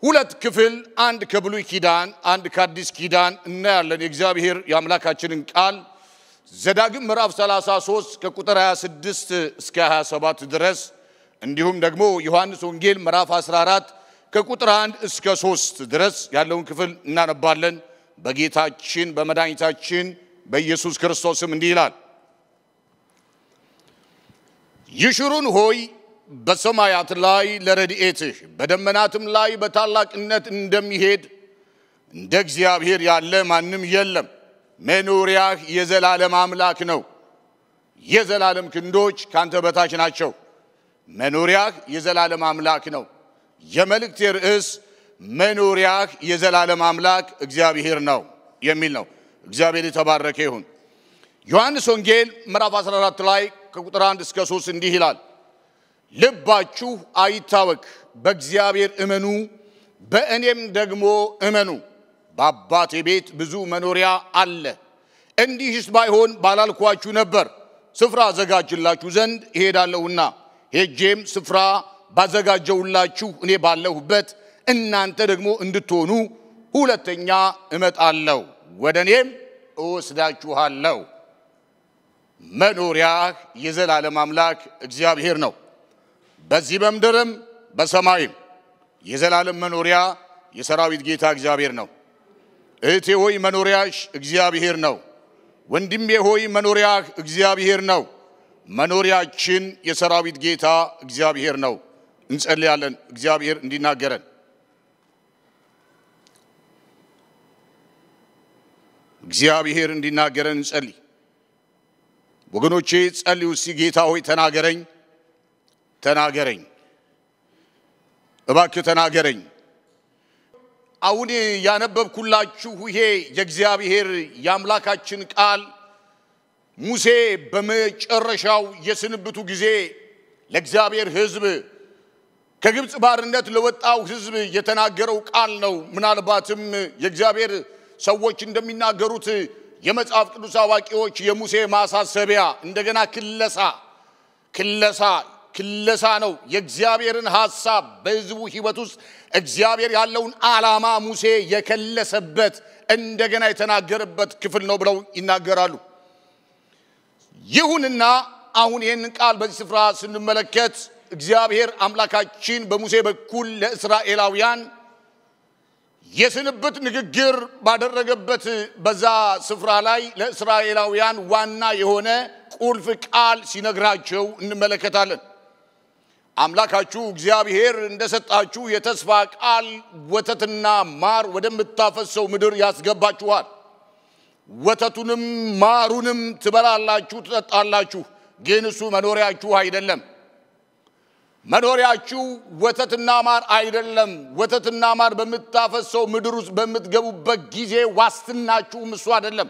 ሁለት ክፍል አንድ ከብሉይ ኪዳን አንድ ከአዲስ ኪዳን እናያለን። የእግዚአብሔር የአምላካችንን ቃል ዘዳግም ምዕራፍ 33 ከቁጥር 26 እስከ 27 ድረስ እንዲሁም ደግሞ ዮሐንስ ወንጌል ምዕራፍ 14 ከቁጥር 1 እስከ 3 ድረስ ያለውን ክፍል እናነባለን። በጌታችን በመድኃኒታችን በኢየሱስ ክርስቶስም እንዲህ ይላል። ይሽሩን ሆይ በሰማያት ላይ ለረድኤትህ በደመናትም ላይ በታላቅነት እንደሚሄድ እንደ እግዚአብሔር ያለ ማንም የለም። መኖሪያህ የዘላለም አምላክ ነው። የዘላለም ክንዶች ካንተ በታች ናቸው። መኖሪያህ የዘላለም አምላክ ነው። የመልእክቴ ርዕስ መኖሪያህ የዘላለም አምላክ እግዚአብሔር ነው የሚል ነው። እግዚአብሔር የተባረከ ይሁን። ዮሐንስ ወንጌል ምዕራፍ 14 ላይ ከቁጥር 1 እስከ 3 እንዲህ ይላል፣ ልባችሁ አይታወክ፣ በእግዚአብሔር እመኑ፣ በእኔም ደግሞ እመኑ። በአባቴ ቤት ብዙ መኖሪያ አለ። እንዲህስ ባይሆን ባላልኳችሁ ነበር። ስፍራ አዘጋጅላችሁ ዘንድ እሄዳለሁና ሄጄም ስፍራ ባዘጋጀውላችሁ እኔ ባለሁበት እናንተ ደግሞ እንድትሆኑ ሁለተኛ እመጣለሁ፣ ወደ እኔም እወስዳችኋለሁ። መኖሪያህ የዘላለም አምላክ እግዚአብሔር ነው። በዚህ በምድርም በሰማይም የዘላለም መኖሪያ የሰራዊት ጌታ እግዚአብሔር ነው። እህቴ ሆይ መኖሪያሽ እግዚአብሔር ነው። ወንድሜ ሆይ መኖሪያህ እግዚአብሔር ነው። መኖሪያችን የሰራዊት ጌታ እግዚአብሔር ነው። እንጸልያለን፣ እግዚአብሔር እንዲናገረን። እግዚአብሔር እንዲናገረን እንጸልይ። ወገኖቼ ጸልዩ እስቲ። ጌታ ሆይ ተናገረኝ፣ ተናገረኝ፣ እባክህ ተናገረኝ። አሁን ያነበብኩላችሁ ይሄ የእግዚአብሔር የአምላካችን ቃል ሙሴ በመጨረሻው የስንብቱ ጊዜ ለእግዚአብሔር ሕዝብ ከግብፅ ባርነት ለወጣው ሕዝብ የተናገረው ቃል ነው። ምናልባትም የእግዚአብሔር ሰዎች እንደሚናገሩት የመጽሐፍ ቅዱስ አዋቂዎች የሙሴ ማሳሰቢያ እንደገና ክለሳ ክለሳ ክለሳ ነው። የእግዚአብሔርን ሐሳብ በሕዝቡ ሕይወት ውስጥ እግዚአብሔር ያለውን ዓላማ ሙሴ የከለሰበት እንደገና የተናገረበት ክፍል ነው ብለው ይናገራሉ። ይሁንና አሁን ይህንን ቃል በዚህ ስፍራ ስንመለከት እግዚአብሔር አምላካችን በሙሴ በኩል ለእስራኤላውያን የስንብት ንግግር ባደረገበት በዛ ስፍራ ላይ ለእስራኤላውያን ዋና የሆነ ቁልፍ ቃል ሲነግራቸው እንመለከታለን። አምላካችሁ እግዚአብሔር እንደሰጣችሁ የተስፋ ቃል ወተትና ማር ወደምታፈሰው ምድር ያስገባችኋል። ወተቱንም ማሩንም ትበላላችሁ፣ ትጠጣላችሁ። ግን እሱ መኖሪያችሁ አይደለም። መኖሪያችሁ ወተትና ማር አይደለም። ወተትና ማር በምታፈሰው ምድር ውስጥ በምትገቡበት ጊዜ ዋስትናችሁም እሱ አይደለም።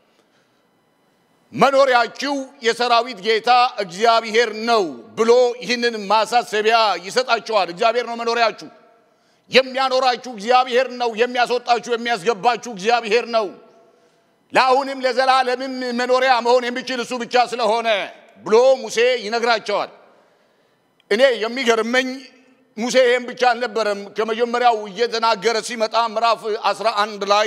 መኖሪያችሁ የሰራዊት ጌታ እግዚአብሔር ነው ብሎ ይህንን ማሳሰቢያ ይሰጣችኋል። እግዚአብሔር ነው መኖሪያችሁ። የሚያኖራችሁ እግዚአብሔር ነው። የሚያስወጣችሁ የሚያስገባችሁ እግዚአብሔር ነው። ለአሁንም ለዘላለምም መኖሪያ መሆን የሚችል እሱ ብቻ ስለሆነ ብሎ ሙሴ ይነግራቸዋል። እኔ የሚገርመኝ ሙሴ ይህም ብቻ አልነበረም። ከመጀመሪያው እየተናገረ ሲመጣ ምዕራፍ 11 ላይ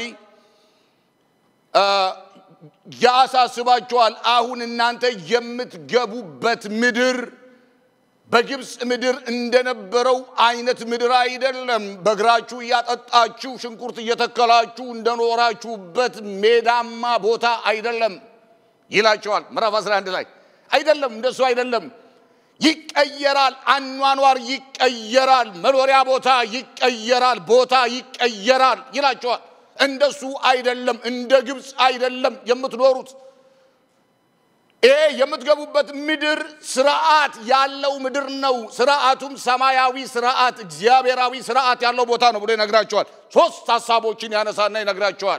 ያሳስባቸዋል። አሁን እናንተ የምትገቡበት ምድር በግብፅ ምድር እንደነበረው አይነት ምድር አይደለም። በእግራችሁ እያጠጣችሁ ሽንኩርት እየተከላችሁ እንደኖራችሁበት ሜዳማ ቦታ አይደለም ይላቸዋል። ምዕራፍ 11 ላይ አይደለም፣ እንደሱ አይደለም። ይቀየራል። አኗኗር ይቀየራል። መኖሪያ ቦታ ይቀየራል። ቦታ ይቀየራል ይላቸዋል። እንደሱ አይደለም፣ እንደ ግብፅ አይደለም የምትኖሩት። ይሄ የምትገቡበት ምድር ስርዓት ያለው ምድር ነው። ስርዓቱም ሰማያዊ ስርዓት፣ እግዚአብሔራዊ ስርዓት ያለው ቦታ ነው ብሎ ይነግራቸዋል። ሶስት ሀሳቦችን ያነሳና ይነግራቸዋል።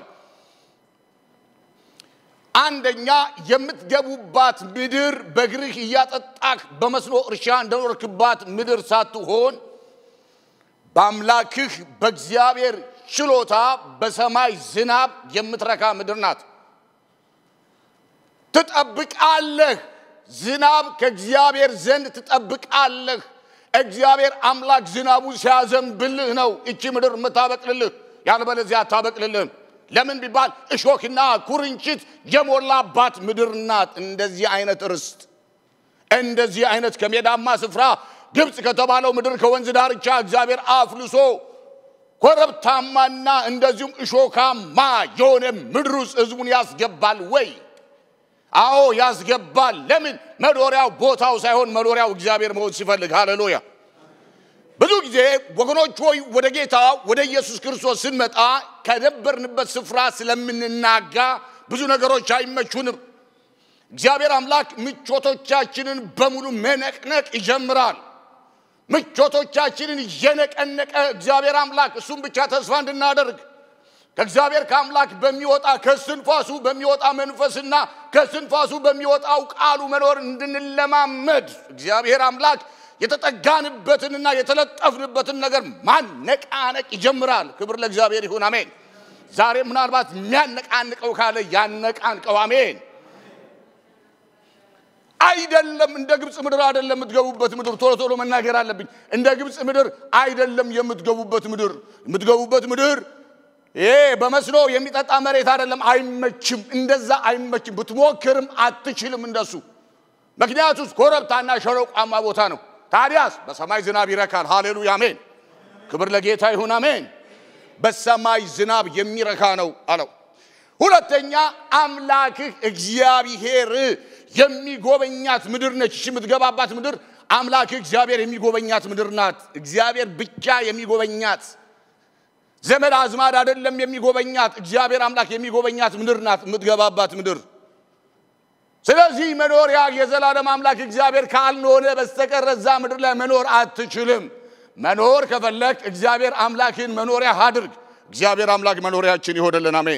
አንደኛ የምትገቡባት ምድር በእግርህ እያጠጣህ በመስኖ እርሻ እንደኖርክባት ምድር ሳትሆን በአምላክህ በእግዚአብሔር ችሎታ በሰማይ ዝናብ የምትረካ ምድር ናት። ትጠብቃለህ። ዝናብ ከእግዚአብሔር ዘንድ ትጠብቃለህ። እግዚአብሔር አምላክ ዝናቡ ሲያዘንብልህ ነው እቺ ምድር የምታበቅልልህ፣ ያልበለዚያ አታበቅልልህም። ለምን ቢባል እሾክና ኩርንችት የሞላባት ምድር ናት። እንደዚህ አይነት ርስት እንደዚህ አይነት ከሜዳማ ስፍራ ግብፅ ከተባለው ምድር ከወንዝ ዳርቻ እግዚአብሔር አፍልሶ ኮረብታማና እንደዚሁም እሾካማ የሆነ ምድር ውስጥ ህዝቡን ያስገባል ወይ? አዎ ያስገባል። ለምን? መኖሪያው ቦታው ሳይሆን መኖሪያው እግዚአብሔር መሆን ሲፈልግ። ሃሌሉያ። ብዙ ጊዜ ወገኖች ሆይ ወደ ጌታ ወደ ኢየሱስ ክርስቶስ ስንመጣ ከነበርንበት ስፍራ ስለምንናጋ ብዙ ነገሮች አይመቹንም። እግዚአብሔር አምላክ ምቾቶቻችንን በሙሉ መነቅነቅ ይጀምራል። ምቾቶቻችንን እየነቀነቀ እግዚአብሔር አምላክ እሱም ብቻ ተስፋ እንድናደርግ ከእግዚአብሔር ከአምላክ በሚወጣ ከስንፋሱ በሚወጣ መንፈስና ከስንፋሱ በሚወጣው ቃሉ መኖር እንድንለማመድ እግዚአብሔር አምላክ የተጠጋንበትንና የተለጠፍንበትን ነገር ማነቃነቅ ይጀምራል። ክብር ለእግዚአብሔር ይሁን፣ አሜን። ዛሬ ምናልባት የሚያነቃንቀው ካለ ያነቃንቀው፣ አሜን። አይደለም እንደ ግብፅ ምድር አይደለም የምትገቡበት ምድር። ቶሎ ቶሎ መናገር አለብኝ። እንደ ግብፅ ምድር አይደለም የምትገቡበት ምድር። የምትገቡበት ምድር ይሄ በመስኖ የሚጠጣ መሬት አይደለም፣ አይመችም። እንደዛ አይመችም። ብትሞክርም አትችልም እንደሱ። ምክንያቱስ ኮረብታና ሸለቋማ ቦታ ነው። ታዲያስ በሰማይ ዝናብ ይረካል። ሃሌሉያ አሜን። ክብር ለጌታ ይሁን አሜን። በሰማይ ዝናብ የሚረካ ነው አለው። ሁለተኛ አምላክህ እግዚአብሔር የሚጎበኛት ምድር ነች። እሺ የምትገባባት ምድር አምላክህ እግዚአብሔር የሚጎበኛት ምድር ናት። እግዚአብሔር ብቻ የሚጎበኛት ዘመድ አዝማድ አይደለም የሚጎበኛት፣ እግዚአብሔር አምላክ የሚጎበኛት ምድር ናት የምትገባባት ምድር። ስለዚህ መኖሪያ የዘላለም አምላክ እግዚአብሔር ካልሆነ በስተቀር እዛ ምድር ላይ መኖር አትችልም። መኖር ከፈለግ እግዚአብሔር አምላክን መኖሪያ አድርግ። እግዚአብሔር አምላክ መኖሪያችን ይሆንልን። አሜን።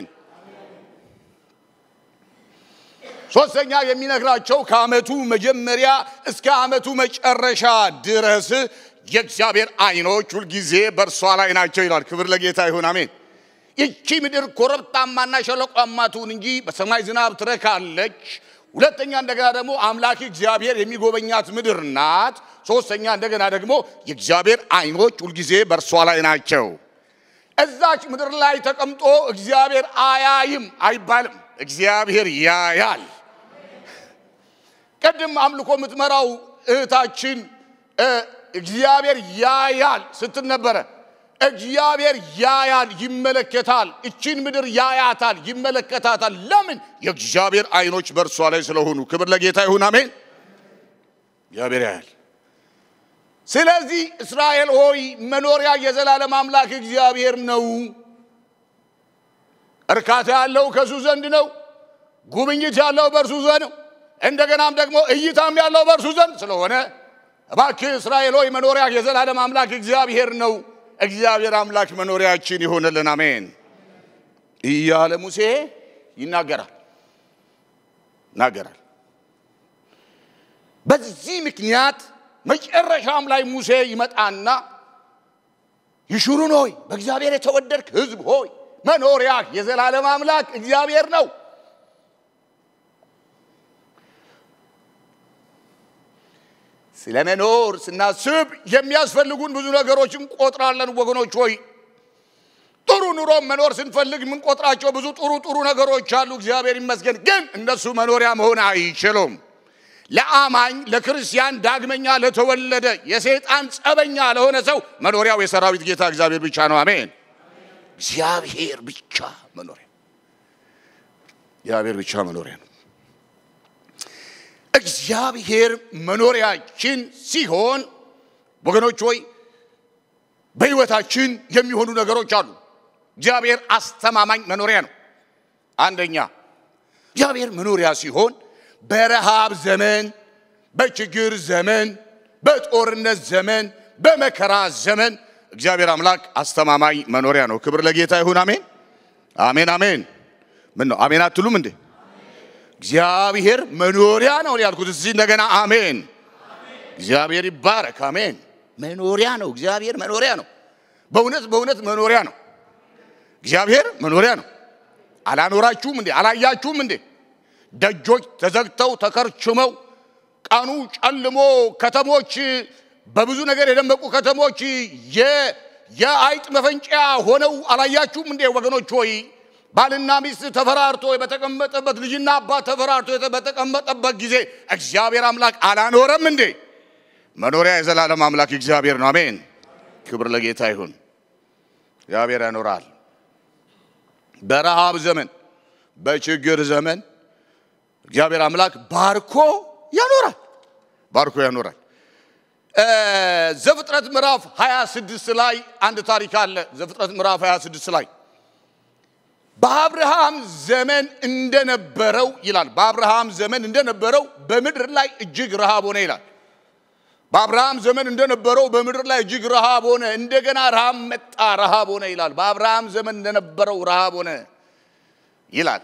ሶስተኛ የሚነግራቸው ከዓመቱ መጀመሪያ እስከ ዓመቱ መጨረሻ ድረስ የእግዚአብሔር ዓይኖች ሁልጊዜ በእርሷ ላይ ናቸው ይላል። ክብር ለጌታ ይሁን አሜን። ይቺ ምድር ኮረብታማና ሸለቋማ ትሁን እንጂ በሰማይ ዝናብ ትረካለች። ሁለተኛ እንደገና ደግሞ አምላክ እግዚአብሔር የሚጎበኛት ምድር ናት። ሶስተኛ እንደገና ደግሞ የእግዚአብሔር ዓይኖች ሁልጊዜ በእርሷ ላይ ናቸው። እዛች ምድር ላይ ተቀምጦ እግዚአብሔር አያይም አይባልም። እግዚአብሔር ያያል። ቅድም አምልኮ የምትመራው እህታችን እግዚአብሔር ያያል ስትል ነበረ። እግዚአብሔር ያያል፣ ይመለከታል። እቺን ምድር ያያታል፣ ይመለከታታል። ለምን? የእግዚአብሔር ዓይኖች በእርሷ ላይ ስለሆኑ። ክብር ለጌታ ይሁን አሜን። እግዚአብሔር ያያል። ስለዚህ እስራኤል ሆይ መኖሪያ የዘላለም አምላክ እግዚአብሔር ነው። እርካታ ያለው ከእሱ ዘንድ ነው። ጉብኝት ያለው በእርሱ ዘንድ ነው። እንደገናም ደግሞ እይታም ያለው በእርሱ ዘንድ ስለሆነ እባክህ እስራኤል ሆይ መኖሪያ የዘላለም አምላክ እግዚአብሔር ነው። እግዚአብሔር አምላክ መኖሪያችን ይሆንልን፣ አሜን እያለ ሙሴ ይናገራል ይናገራል። በዚህ ምክንያት መጨረሻም ላይ ሙሴ ይመጣና ይሹሩን ሆይ በእግዚአብሔር የተወደድክ ሕዝብ ሆይ መኖሪያ የዘላለም አምላክ እግዚአብሔር ነው። ስለ መኖር ስናስብ የሚያስፈልጉን ብዙ ነገሮች እንቆጥራለን ወገኖች ሆይ ጥሩ ኑሮ መኖር ስንፈልግ የምንቆጥራቸው ብዙ ጥሩ ጥሩ ነገሮች አሉ። እግዚአብሔር ይመስገን። ግን እነሱ መኖሪያ መሆን አይችሉም። ለአማኝ ለክርስቲያን ዳግመኛ ለተወለደ የሰይጣን ጸበኛ ለሆነ ሰው መኖሪያው የሰራዊት ጌታ እግዚአብሔር ብቻ ነው። አሜን። እግዚአብሔር ብቻ መኖሪያ እግዚአብሔር ብቻ መኖሪያ ነው። እግዚአብሔር መኖሪያችን ሲሆን ወገኖች ሆይ በሕይወታችን የሚሆኑ ነገሮች አሉ። እግዚአብሔር አስተማማኝ መኖሪያ ነው። አንደኛ እግዚአብሔር መኖሪያ ሲሆን በረሃብ ዘመን፣ በችግር ዘመን፣ በጦርነት ዘመን፣ በመከራ ዘመን እግዚአብሔር አምላክ አስተማማኝ መኖሪያ ነው። ክብር ለጌታ ይሁን። አሜን አሜን አሜን። ምን ነው አሜን አትሉም እንዴ? እግዚአብሔር መኖሪያ ነው ያልኩት። እዚህ እንደገና አሜን። እግዚአብሔር ይባረክ። አሜን። መኖሪያ ነው። እግዚአብሔር መኖሪያ ነው። በእውነት በእውነት መኖሪያ ነው። እግዚአብሔር መኖሪያ ነው። አላኖራችሁም እንዴ? አላያችሁም እንዴ? ደጆች ተዘግተው ተከርችመው ቀኑ ጨልሞ ከተሞች በብዙ ነገር የደመቁ ከተሞች የ- የአይጥ መፈንጫ ሆነው አላያችሁም እንዴ ወገኖች ሆይ? ባልና ሚስት ተፈራርቶ በተቀመጠበት ልጅና አባት ተፈራርቶ የተ- በተቀመጠበት ጊዜ እግዚአብሔር አምላክ አላኖረም እንዴ? መኖሪያ የዘላለም አምላክ እግዚአብሔር ነው። አሜን። ክብር ለጌታ ይሁን። እግዚአብሔር ያኖራል። በረሃብ ዘመን፣ በችግር ዘመን እግዚአብሔር አምላክ ባርኮ ያኖራል። ባርኮ ያኖራል። እ ዘፍጥረት ምዕራፍ 26 ላይ አንድ ታሪክ አለ። ዘፍጥረት ምዕራፍ 26 ላይ በአብርሃም ዘመን እንደነበረው ይላል። በአብርሃም ዘመን እንደነበረው በምድር ላይ እጅግ ረሃብ ሆነ ይላል። በአብርሃም ዘመን እንደነበረው በምድር ላይ እጅግ ረሃብ ሆነ። እንደገና ረሃብ መጣ፣ ረሃብ ሆነ ይላል። በአብርሃም ዘመን እንደነበረው ረሃብ ሆነ ይላል።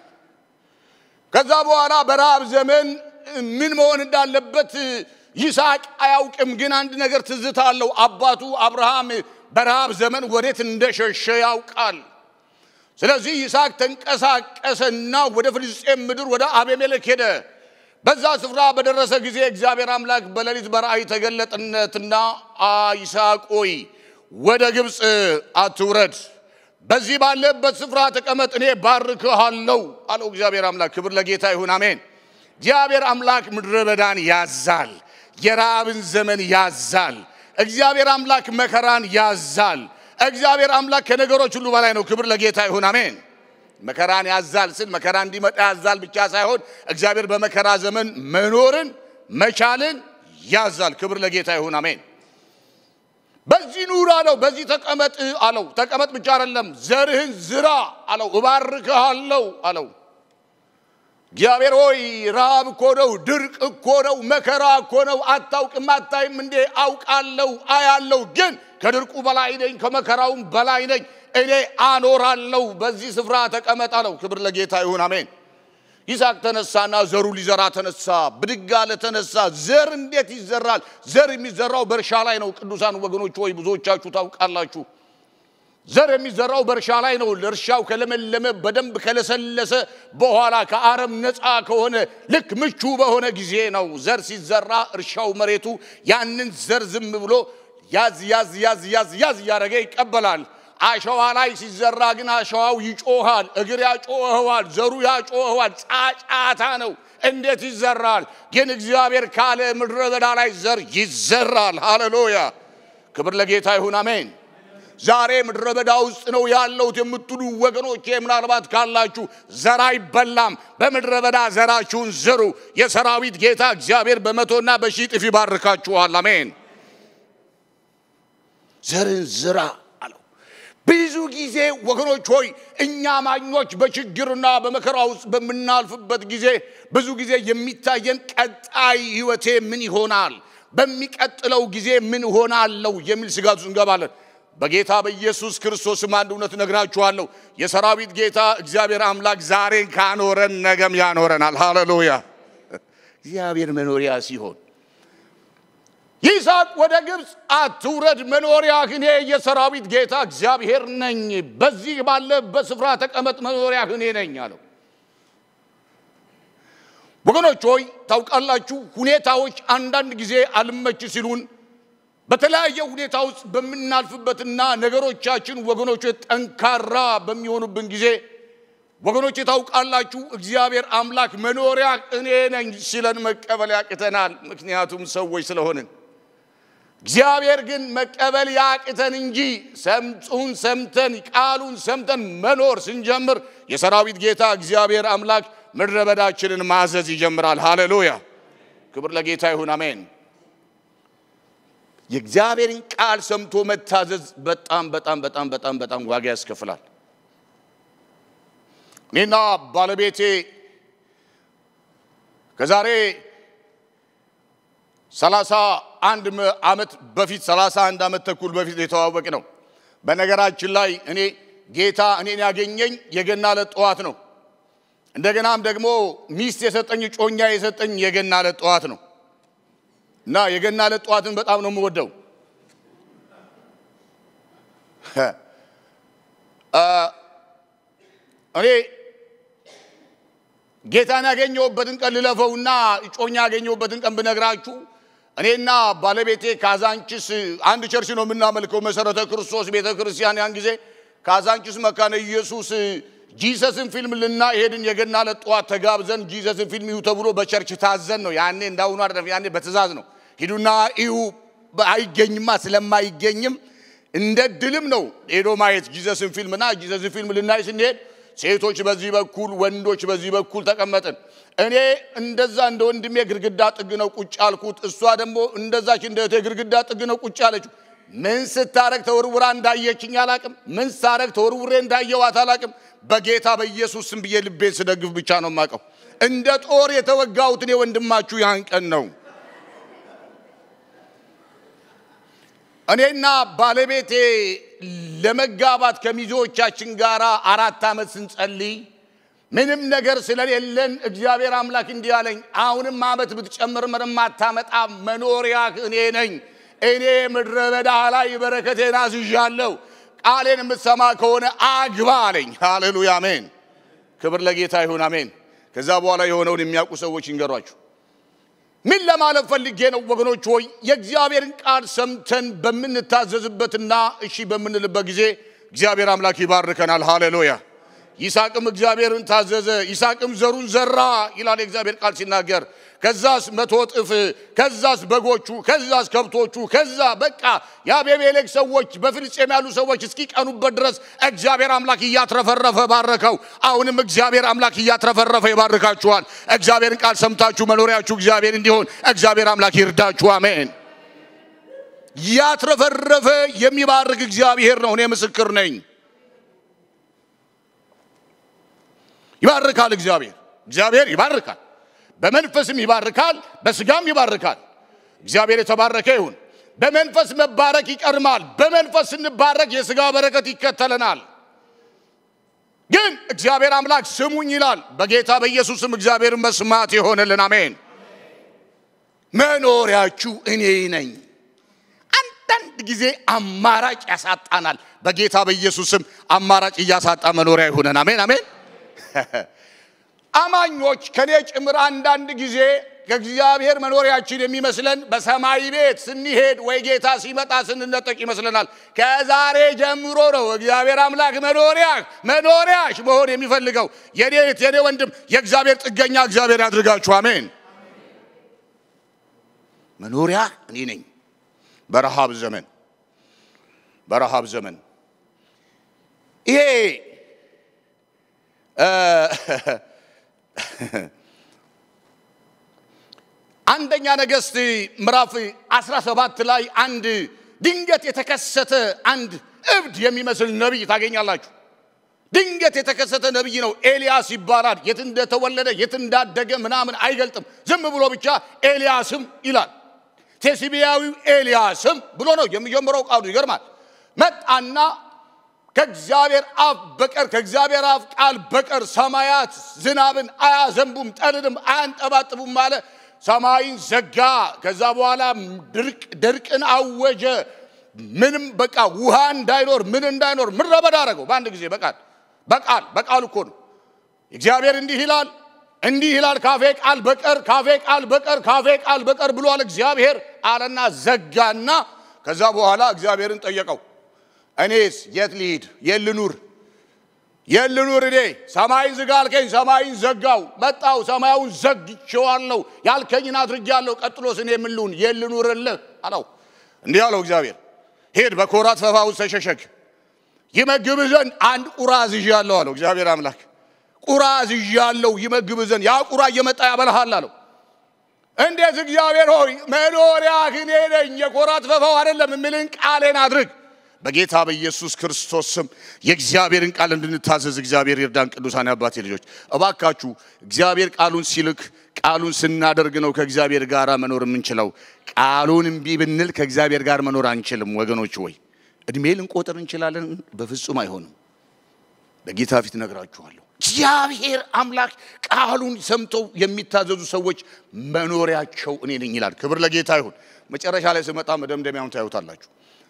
ከዛ በኋላ በረሃብ ዘመን ምን መሆን እንዳለበት ይስሐቅ አያውቅም። ግን አንድ ነገር ትዝታ አለው። አባቱ አብርሃም በረሃብ ዘመን ወዴት እንደሸሸ ያውቃል። ስለዚህ ይስሐቅ ተንቀሳቀሰና ወደ ፍልስጤም ምድር ወደ አቤሜሌክ ሄደ። በዛ ስፍራ በደረሰ ጊዜ እግዚአብሔር አምላክ በሌሊት በራእይ ተገለጠነትና ይስሐቅ ሆይ ወደ ግብፅ አትውረድ፣ በዚህ ባለበት ስፍራ ተቀመጥ፣ እኔ ባርክሃለሁ አለው እግዚአብሔር አምላክ። ክብር ለጌታ ይሁን፣ አሜን። እግዚአብሔር አምላክ ምድረ በዳን ያዛል፣ የረሃብን ዘመን ያዛል። እግዚአብሔር አምላክ መከራን ያዛል። እግዚአብሔር አምላክ ከነገሮች ሁሉ በላይ ነው። ክብር ለጌታ ይሁን፣ አሜን። መከራን ያዛል ስል መከራ እንዲመጣ ያዛል ብቻ ሳይሆን እግዚአብሔር በመከራ ዘመን መኖርን መቻልን ያዛል። ክብር ለጌታ ይሁን፣ አሜን። በዚህ ኑር አለው፣ በዚህ ተቀመጥ አለው። ተቀመጥ ብቻ አይደለም ዘርህን ዝራ አለው፣ እባርክሃለሁ አለው። እግዚአብሔር ሆይ ረሃብ እኮ ነው፣ ድርቅ እኮ ነው፣ መከራ እኮ ነው። አታውቅም አታይም እንዴ? አውቃለሁ፣ አያለሁ። ግን ከድርቁ በላይ ነኝ፣ ከመከራውም በላይ ነኝ። እኔ አኖራለሁ። በዚህ ስፍራ ተቀመጥ አለው። ክብር ለጌታ ይሁን አሜን። ይስሐቅ ተነሳና ዘሩ ሊዘራ ተነሳ። ብድግ አለ፣ ተነሳ። ዘር እንዴት ይዘራል? ዘር የሚዘራው በእርሻ ላይ ነው። ቅዱሳን ወገኖች ሆይ ብዙዎቻችሁ ታውቃላችሁ። ዘር የሚዘራው በእርሻ ላይ ነው። እርሻው ከለመለመ በደንብ ከለሰለሰ በኋላ ከአረም ነፃ ከሆነ ልክ ምቹ በሆነ ጊዜ ነው ዘር ሲዘራ እርሻው መሬቱ ያንን ዘር ዝም ብሎ ያዝ ያዝ ያዝ ያዝ ያዝ እያደረገ ይቀበላል። አሸዋ ላይ ሲዘራ ግን አሸዋው ይጮሃል፣ እግር ያጮኸዋል፣ ዘሩ ያጮኸዋል። ጫጫታ ነው። እንዴት ይዘራል? ግን እግዚአብሔር ካለ ምድረ በዳ ላይ ዘር ይዘራል። ሃሌሉያ! ክብር ለጌታ ይሁን አሜን። ዛሬ ምድረ በዳ ውስጥ ነው ያለሁት የምትሉ ወገኖቼ ምናልባት ካላችሁ ዘር አይበላም። በምድረ በዳ ዘራችሁን ዝሩ። የሰራዊት ጌታ እግዚአብሔር በመቶና በሺህ እጥፍ ይባርካችኋል። አሜን። ዘርን ዝራ አለው። ብዙ ጊዜ ወገኖች ሆይ እኛ ማኞች በችግርና በመከራ ውስጥ በምናልፍበት ጊዜ ብዙ ጊዜ የሚታየን ቀጣይ ህይወቴ ምን ይሆናል፣ በሚቀጥለው ጊዜ ምን ሆናለሁ የሚል ስጋት ውስጥ እንገባለን። በጌታ በኢየሱስ ክርስቶስም አንድ እውነት እነግራችኋለሁ። የሰራዊት ጌታ እግዚአብሔር አምላክ ዛሬን ካኖረን ነገም ያኖረናል። ሃሌሉያ! እግዚአብሔር መኖሪያ ሲሆን ይስሐቅ ወደ ግብፅ አትውረድ፣ መኖሪያህ እኔ የሰራዊት ጌታ እግዚአብሔር ነኝ። በዚህ ባለበት ስፍራ ተቀመጥ፣ መኖሪያህ እኔ ነኝ አለው። ወገኖች ሆይ ታውቃላችሁ፣ ሁኔታዎች አንዳንድ ጊዜ አልመች ሲሉን በተለያየ ሁኔታ ውስጥ በምናልፍበትና ነገሮቻችን ወገኖች ጠንካራ በሚሆኑብን ጊዜ ወገኖች ታውቃላችሁ፣ እግዚአብሔር አምላክ መኖሪያ እኔ ነኝ ሲለን መቀበል ያቅተናል፣ ምክንያቱም ሰዎች ስለሆንን። እግዚአብሔር ግን መቀበል ያቅተን እንጂ ሰምፁን ሰምተን ቃሉን ሰምተን መኖር ስንጀምር የሰራዊት ጌታ እግዚአብሔር አምላክ ምድረ በዳችንን ማዘዝ ይጀምራል። ሃሌሉያ! ክብር ለጌታ ይሁን፣ አሜን። የእግዚአብሔርን ቃል ሰምቶ መታዘዝ በጣም በጣም በጣም በጣም በጣም ዋጋ ያስከፍላል። እኔና ባለቤቴ ከዛሬ ሰላሳ አንድ ዓመት በፊት ሰላሳ አንድ ዓመት ተኩል በፊት የተዋወቅ ነው። በነገራችን ላይ እኔ ጌታ እኔን ያገኘኝ የገና ዕለት ጠዋት ነው። እንደገናም ደግሞ ሚስት የሰጠኝ ጮኛ የሰጠኝ የገና ዕለት ጠዋት ነው። እና የገና ዕለት ጠዋትን በጣም ነው የምወደው። እኔ ጌታን ያገኘሁበትን ቀን ልለፈውና እጮኛ ያገኘሁበትን ቀን ብነግራችሁ እኔና ባለቤቴ ካዛንቺስ አንድ ቸርች ነው የምናመልከው፣ መሰረተ ክርስቶስ ቤተ ክርስቲያን። ያን ጊዜ ካዛንቺስ መካነ ኢየሱስ ጂሰስን ፊልም ልና ሄድን። የገና ዕለት ጠዋት ተጋብዘን ጂሰስን ፊልም ይሁ ተብሎ በቸርች ታዘን ነው። ያኔ እንዳሁኑ አይደለም፣ ያኔ በትእዛዝ ነው። ሂዱና ይሁ አይገኝማ። ስለማይገኝም እንደ ድልም ነው ሄዶ ማየት ጂሰስን ፊልምና ጂሰስን ፊልም ልናይ ስንሄድ ሴቶች በዚህ በኩል ወንዶች በዚህ በኩል ተቀመጥን። እኔ እንደዛ እንደ ወንድሜ ግድግዳ ጥግ ነው ቁጭ አልኩት። እሷ ደግሞ እንደዛች እንደ እህቴ ግድግዳ ጥግ ነው ቁጭ አለችው። ምን ስታረግ ተወርውራ እንዳየችኝ አላቅም። ምን ሳረግ ተወርውሬ እንዳየዋት አላቅም። በጌታ በኢየሱስ ስም ብዬ ልቤን ስደግፍ ብቻ ነው የማውቀው። እንደ ጦር የተወጋሁት እኔ ወንድማችሁ ያን ቀን ነው። እኔና ባለቤቴ ለመጋባት ከሚዜዎቻችን ጋር አራት ዓመት ስንጸልይ ምንም ነገር ስለሌለን እግዚአብሔር አምላክ እንዲህ አለኝ፣ አሁንም ዓመት ብትጨምር ምንም አታመጣ፣ መኖሪያ እኔ ነኝ። እኔ ምድረ በዳ ላይ በረከቴን አዝዣለሁ። ቃሌን የምትሰማ ከሆነ አግባ አለኝ። ሃሌሉያ አሜን። ክብር ለጌታ ይሁን አሜን። ከዛ በኋላ የሆነውን የሚያውቁ ሰዎች ይንገሯችሁ። ምን ለማለት ፈልጌ ነው ወገኖች ሆይ የእግዚአብሔርን ቃል ሰምተን በምንታዘዝበትና እሺ በምንልበት ጊዜ እግዚአብሔር አምላክ ይባርከናል። ሃሌሉያ። ይስሐቅም እግዚአብሔርን ታዘዘ፣ ይስሐቅም ዘሩን ዘራ ይላል የእግዚአብሔር ቃል ሲናገር። ከዛስ መቶ እጥፍ፣ ከዛስ በጎቹ፣ ከዛስ ከብቶቹ፣ ከዛ በቃ የአቤሜሌክ ሰዎች በፍልስጤም ያሉ ሰዎች እስኪቀኑበት ድረስ እግዚአብሔር አምላክ እያትረፈረፈ ባረከው። አሁንም እግዚአብሔር አምላክ እያትረፈረፈ ይባርካችኋል። እግዚአብሔርን ቃል ሰምታችሁ መኖሪያችሁ እግዚአብሔር እንዲሆን እግዚአብሔር አምላክ ይርዳችሁ። አሜን። ያትረፈረፈ የሚባርክ እግዚአብሔር ነው። እኔ ምስክር ነኝ። ይባርካል። እግዚአብሔር እግዚአብሔር ይባርካል። በመንፈስም ይባርካል፣ በስጋም ይባርካል። እግዚአብሔር የተባረከ ይሁን። በመንፈስ መባረክ ይቀድማል። በመንፈስ ስንባረክ የስጋ በረከት ይከተለናል። ግን እግዚአብሔር አምላክ ስሙኝ ይላል። በጌታ በኢየሱስም እግዚአብሔርን መስማት የሆነልን አሜን። መኖሪያችሁ እኔ ነኝ። አንዳንድ ጊዜ አማራጭ ያሳጣናል። በጌታ በኢየሱስም አማራጭ እያሳጣ መኖሪያ ይሆነን። አሜን አሜን። አማኞች ከኔ ጭምር አንዳንድ ጊዜ ከእግዚአብሔር መኖሪያችን የሚመስለን በሰማይ ቤት ስንሄድ ወይ ጌታ ሲመጣ ስንነጠቅ ይመስለናል። ከዛሬ ጀምሮ ነው እግዚአብሔር አምላክ መኖሪያ መኖሪያሽ መሆን የሚፈልገው። የኔ እህት፣ የኔ ወንድም የእግዚአብሔር ጥገኛ እግዚአብሔር ያድርጋችሁ። አሜን። መኖሪያ እኔ ነኝ። በረሃብ ዘመን በረሃብ ዘመን ይሄ አንደኛ ነገሥት ምዕራፍ 17 ላይ አንድ ድንገት የተከሰተ አንድ እብድ የሚመስል ነቢይ ታገኛላችሁ። ድንገት የተከሰተ ነቢይ ነው። ኤልያስ ይባላል። የት እንደተወለደ የት እንዳደገ ምናምን አይገልጥም። ዝም ብሎ ብቻ ኤልያስም ይላል። ቴስቢያዊው ኤልያስም ብሎ ነው የሚጀምረው ቃሉ። ይገርማል። መጣና ከእግዚአብሔር አፍ በቀር ከእግዚአብሔር አፍ ቃል በቀር ሰማያት ዝናብን አያዘንቡም፣ ጠልንም አያንጠባጥቡም አለ። ሰማይን ዘጋ። ከዛ በኋላ ድርቅን አወጀ። ምንም በቃ ውሃ እንዳይኖር ምን እንዳይኖር ምድረ በዳ አደረገው በአንድ ጊዜ በቃል በቃል በቃል እኮ ነው። እግዚአብሔር እንዲህ ይላል እንዲህ ይላል ካፌ ቃል በቀር ካፌ ቃል በቀር ካፌ ቃል በቀር ብሏል እግዚአብሔር አለና ዘጋና ከዛ በኋላ እግዚአብሔርን ጠየቀው እኔስ የት ልሂድ? የት ልኑር? የት ልኑር? እኔ ሰማይን ዝጋ አልከኝ፣ ሰማይን ዘጋው። መጣው፣ ሰማዩን ዘግቼዋለሁ፣ ያልከኝን አድርጌያለሁ። ቀጥሎስ እኔ ምን ልሁን? የት ልኑርልህ አለው። እንዲህ አለው እግዚአብሔር፣ ሂድ በኮራት ፈፋ ውስጥ ተሸሸግ፣ ይመግብህ ዘንድ አንድ ቁራ አዝዣለሁ አለው እግዚአብሔር አምላክ። ቁራ አዝዣለሁ ይመግብህ ዘንድ፣ ያ ቁራ እየመጣ ያበልሃል አለው። እንዴት እግዚአብሔር ሆይ መኖሪያህ እኔ ነኝ፣ የኮራት ፈፋው አይደለም፣ የምልህን ቃሌን አድርግ በጌታ በኢየሱስ ክርስቶስ ስም የእግዚአብሔርን ቃል እንድንታዘዝ እግዚአብሔር ይርዳን። ቅዱሳን አባቴ ልጆች እባካችሁ እግዚአብሔር ቃሉን ሲልክ ቃሉን ስናደርግ ነው ከእግዚአብሔር ጋር መኖር የምንችለው። ቃሉን እምቢ ብንል ከእግዚአብሔር ጋር መኖር አንችልም። ወገኖች ወይ እድሜ ልንቆጥር እንችላለን፣ በፍጹም አይሆንም። በጌታ ፊት ነግራችኋለሁ። እግዚአብሔር አምላክ ቃሉን ሰምተው የሚታዘዙ ሰዎች መኖሪያቸው እኔ ነኝ ይላል። ክብር ለጌታ ይሁን። መጨረሻ ላይ ስመጣ መደምደሚያውን ታዩታላችሁ።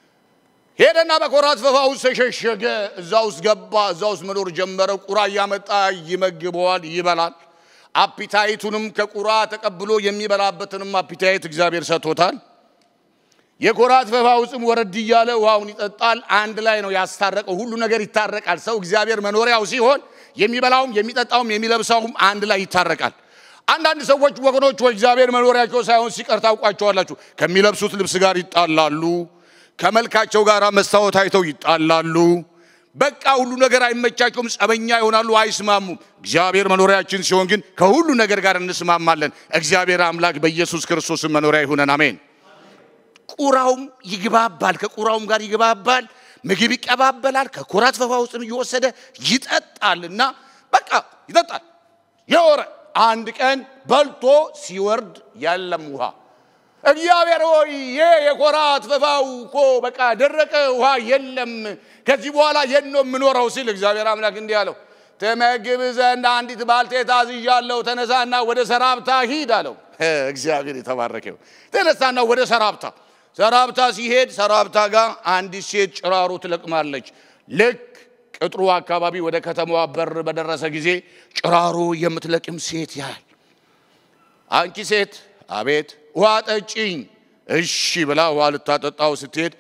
ሄደና በኮራት ፈፋ ውስጥ ተሸሸገ። እዛ ውስጥ ገባ። እዛ ውስጥ መኖር ጀመረ። ቁራ እያመጣ ይመግበዋል፣ ይበላል። አፒታይቱንም ከቁራ ተቀብሎ የሚበላበትንም አፒታይት እግዚአብሔር ሰጥቶታል። የኮራት ፈፋ ውስጥም ወረድ እያለ ውሃውን ይጠጣል። አንድ ላይ ነው ያስታረቀው። ሁሉ ነገር ይታረቃል። ሰው እግዚአብሔር መኖሪያው ሲሆን የሚበላውም የሚጠጣውም የሚለብሰውም አንድ ላይ ይታረቃል። አንዳንድ ሰዎች ወገኖች ወይ እግዚአብሔር መኖሪያቸው ሳይሆን ሲቀር ታውቋቸዋላችሁ። ከሚለብሱት ልብስ ጋር ይጣላሉ። ከመልካቸው ጋር መስታወት አይተው ይጣላሉ። በቃ ሁሉ ነገር አይመቻቸውም። ጸበኛ ይሆናሉ፣ አይስማሙም። እግዚአብሔር መኖሪያችን ሲሆን ግን ከሁሉ ነገር ጋር እንስማማለን። እግዚአብሔር አምላክ በኢየሱስ ክርስቶስ መኖሪያ ይሁነን። አሜን። ቁራውም ይግባባል፣ ከቁራውም ጋር ይግባባል። ምግብ ይቀባበላል። ከኮራት ፈፋ ውስጥም እየወሰደ ይጠጣል እና በቃ ይጠጣል። የወረ አንድ ቀን በልቶ ሲወርድ ያለም ውሃ እግዚአብሔር ሆይ ይሄ የኮራት ፈፋው እኮ በቃ ደረቀ፣ ውሃ የለም። ከዚህ በኋላ የት ነው የምኖረው ሲል እግዚአብሔር አምላክ እንዲህ አለው፣ ትመግብ ዘንድ አንዲት ባልቴት አዝዣለሁ፣ ተነሳና ወደ ሰራብታ ሂድ አለው። እግዚአብሔር የተባረከው ተነሳና ወደ ሰራብታ ሰራብታ ሲሄድ ሰራብታ ጋር አንዲት ሴት ጭራሮ ትለቅማለች። ልክ ቅጥሩ አካባቢ ወደ ከተማዋ በር በደረሰ ጊዜ ጭራሮ የምትለቅም ሴት ያህል አንቺ ሴት አቤት ውሃ ጠጪኝ። እሺ ብላ ውሃ ልታጠጣው ስትሄድ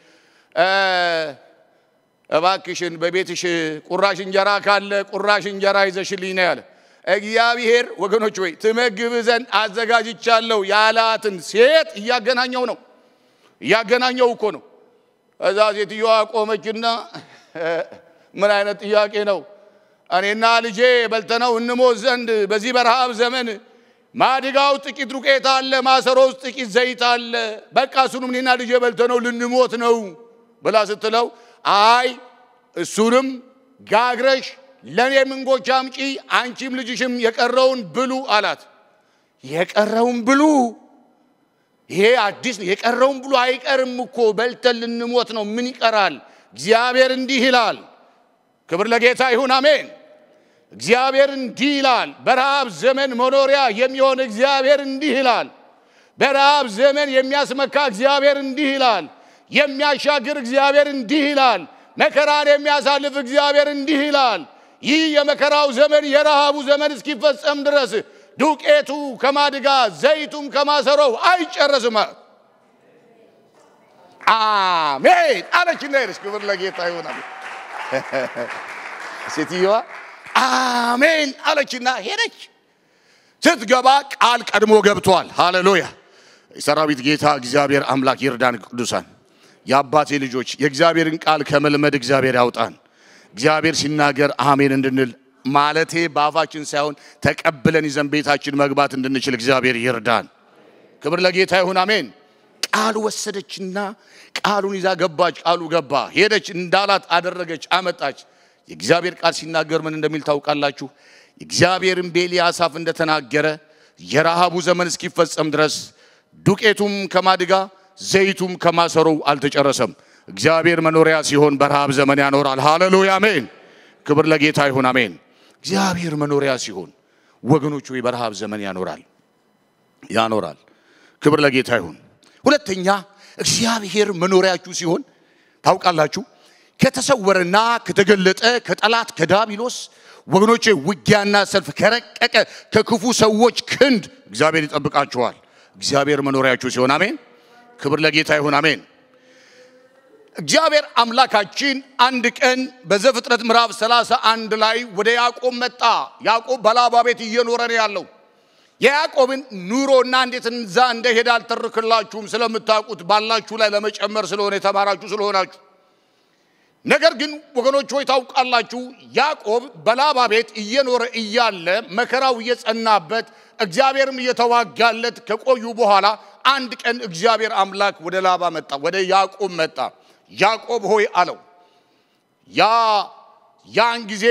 እባክሽን በቤትሽ ቁራሽ እንጀራ ካለ ቁራሽ እንጀራ ይዘሽልኝ ነው ያለ። እግዚአብሔር ወገኖች ወይ ትመግብ ዘንድ አዘጋጅቻለሁ ያላትን ሴት እያገናኘው ነው እያገናኘው እኮ ነው። እዛ ሴትዮዋ ቆመችና ምን አይነት ጥያቄ ነው? እኔና ልጄ በልተነው እንሞት ዘንድ በዚህ በረሃብ ዘመን ማድጋው ጥቂት ዱቄት አለ፣ ማሰሮ ውስጥ ጥቂት ዘይት አለ። በቃ እሱንም እኔና ልጄ በልተነው ልንሞት ነው ብላ ስትለው አይ እሱንም ጋግረሽ ለእኔም እንጎቻ አምጪ፣ አንቺም ልጅሽም የቀረውን ብሉ አላት። የቀረውን ብሉ ይሄ አዲስ ነው። የቀረውን ብሎ አይቀርም እኮ በልተን ልንሞት ነው። ምን ይቀራል? እግዚአብሔር እንዲህ ይላል። ክብር ለጌታ ይሁን፣ አሜን። እግዚአብሔር እንዲህ ይላል። በረሃብ ዘመን መኖሪያ የሚሆን እግዚአብሔር እንዲህ ይላል። በረሃብ ዘመን የሚያስመካ እግዚአብሔር እንዲህ ይላል። የሚያሻግር እግዚአብሔር እንዲህ ይላል። መከራን የሚያሳልፍ እግዚአብሔር እንዲህ ይላል። ይህ የመከራው ዘመን የረሃቡ ዘመን እስኪፈጸም ድረስ ዱቄቱ ከማድጋ ዘይቱም ከማሰሮው አይጨረስም። አሜን አለችና ሄደች። ክብር ለጌታ ይሁን። ሴትዮዋ አሜን አለችና ሄደች። ስትገባ ቃል ቀድሞ ገብቷል። ሃሌሉያ! የሰራዊት ጌታ እግዚአብሔር አምላክ ይርዳን። ቅዱሳን የአባቴ ልጆች የእግዚአብሔርን ቃል ከመልመድ እግዚአብሔር ያውጣን። እግዚአብሔር ሲናገር አሜን እንድንል ማለቴ በአፋችን ሳይሆን ተቀብለን ይዘን ቤታችን መግባት እንድንችል እግዚአብሔር ይርዳን። ክብር ለጌታ ይሁን። አሜን። ቃል ወሰደችና ቃሉን ይዛ ገባች። ቃሉ ገባ። ሄደች፣ እንዳላት አደረገች፣ አመጣች። የእግዚአብሔር ቃል ሲናገር ምን እንደሚል ታውቃላችሁ? እግዚአብሔርን በኤልያስ አፍ እንደተናገረ የረሃቡ ዘመን እስኪፈጸም ድረስ ዱቄቱም ከማድጋ ዘይቱም ከማሰሮው አልተጨረሰም። እግዚአብሔር መኖሪያ ሲሆን በረሃብ ዘመን ያኖራል። ሃሌሉያ አሜን። ክብር ለጌታ ይሁን አሜን። እግዚአብሔር መኖሪያ ሲሆን ወገኖቹ በረሃብ ዘመን ያኖራል ያኖራል። ክብር ለጌታ ይሁን። ሁለተኛ እግዚአብሔር መኖሪያችሁ ሲሆን ታውቃላችሁ ከተሰወረና ከተገለጠ ከጠላት ከዳቢሎስ ወገኖቼ ውጊያና ሰልፍ ከረቀቀ ከክፉ ሰዎች ክንድ እግዚአብሔር ይጠብቃችኋል። እግዚአብሔር መኖሪያችሁ ሲሆን አሜን። ክብር ለጌታ ይሁን አሜን። እግዚአብሔር አምላካችን አንድ ቀን በዘፍጥረት ምዕራፍ ሰላሳ አንድ ላይ ወደ ያዕቆብ መጣ። ያዕቆብ በላባ ቤት እየኖረ ነው ያለው። የያዕቆብን ኑሮና እንዴት እዛ እንደሄደ አልተርክላችሁም ስለምታውቁት ባላችሁ ላይ ለመጨመር ስለሆነ የተማራችሁ ስለሆናችሁ። ነገር ግን ወገኖች ሆይ ታውቃላችሁ፣ ያዕቆብ በላባ ቤት እየኖረ እያለ መከራው እየጸናበት እግዚአብሔርም እየተዋጋለት ከቆዩ በኋላ አንድ ቀን እግዚአብሔር አምላክ ወደ ላባ መጣ፣ ወደ ያዕቆብ መጣ። ያዕቆብ ሆይ አለው። ያ ያን ጊዜ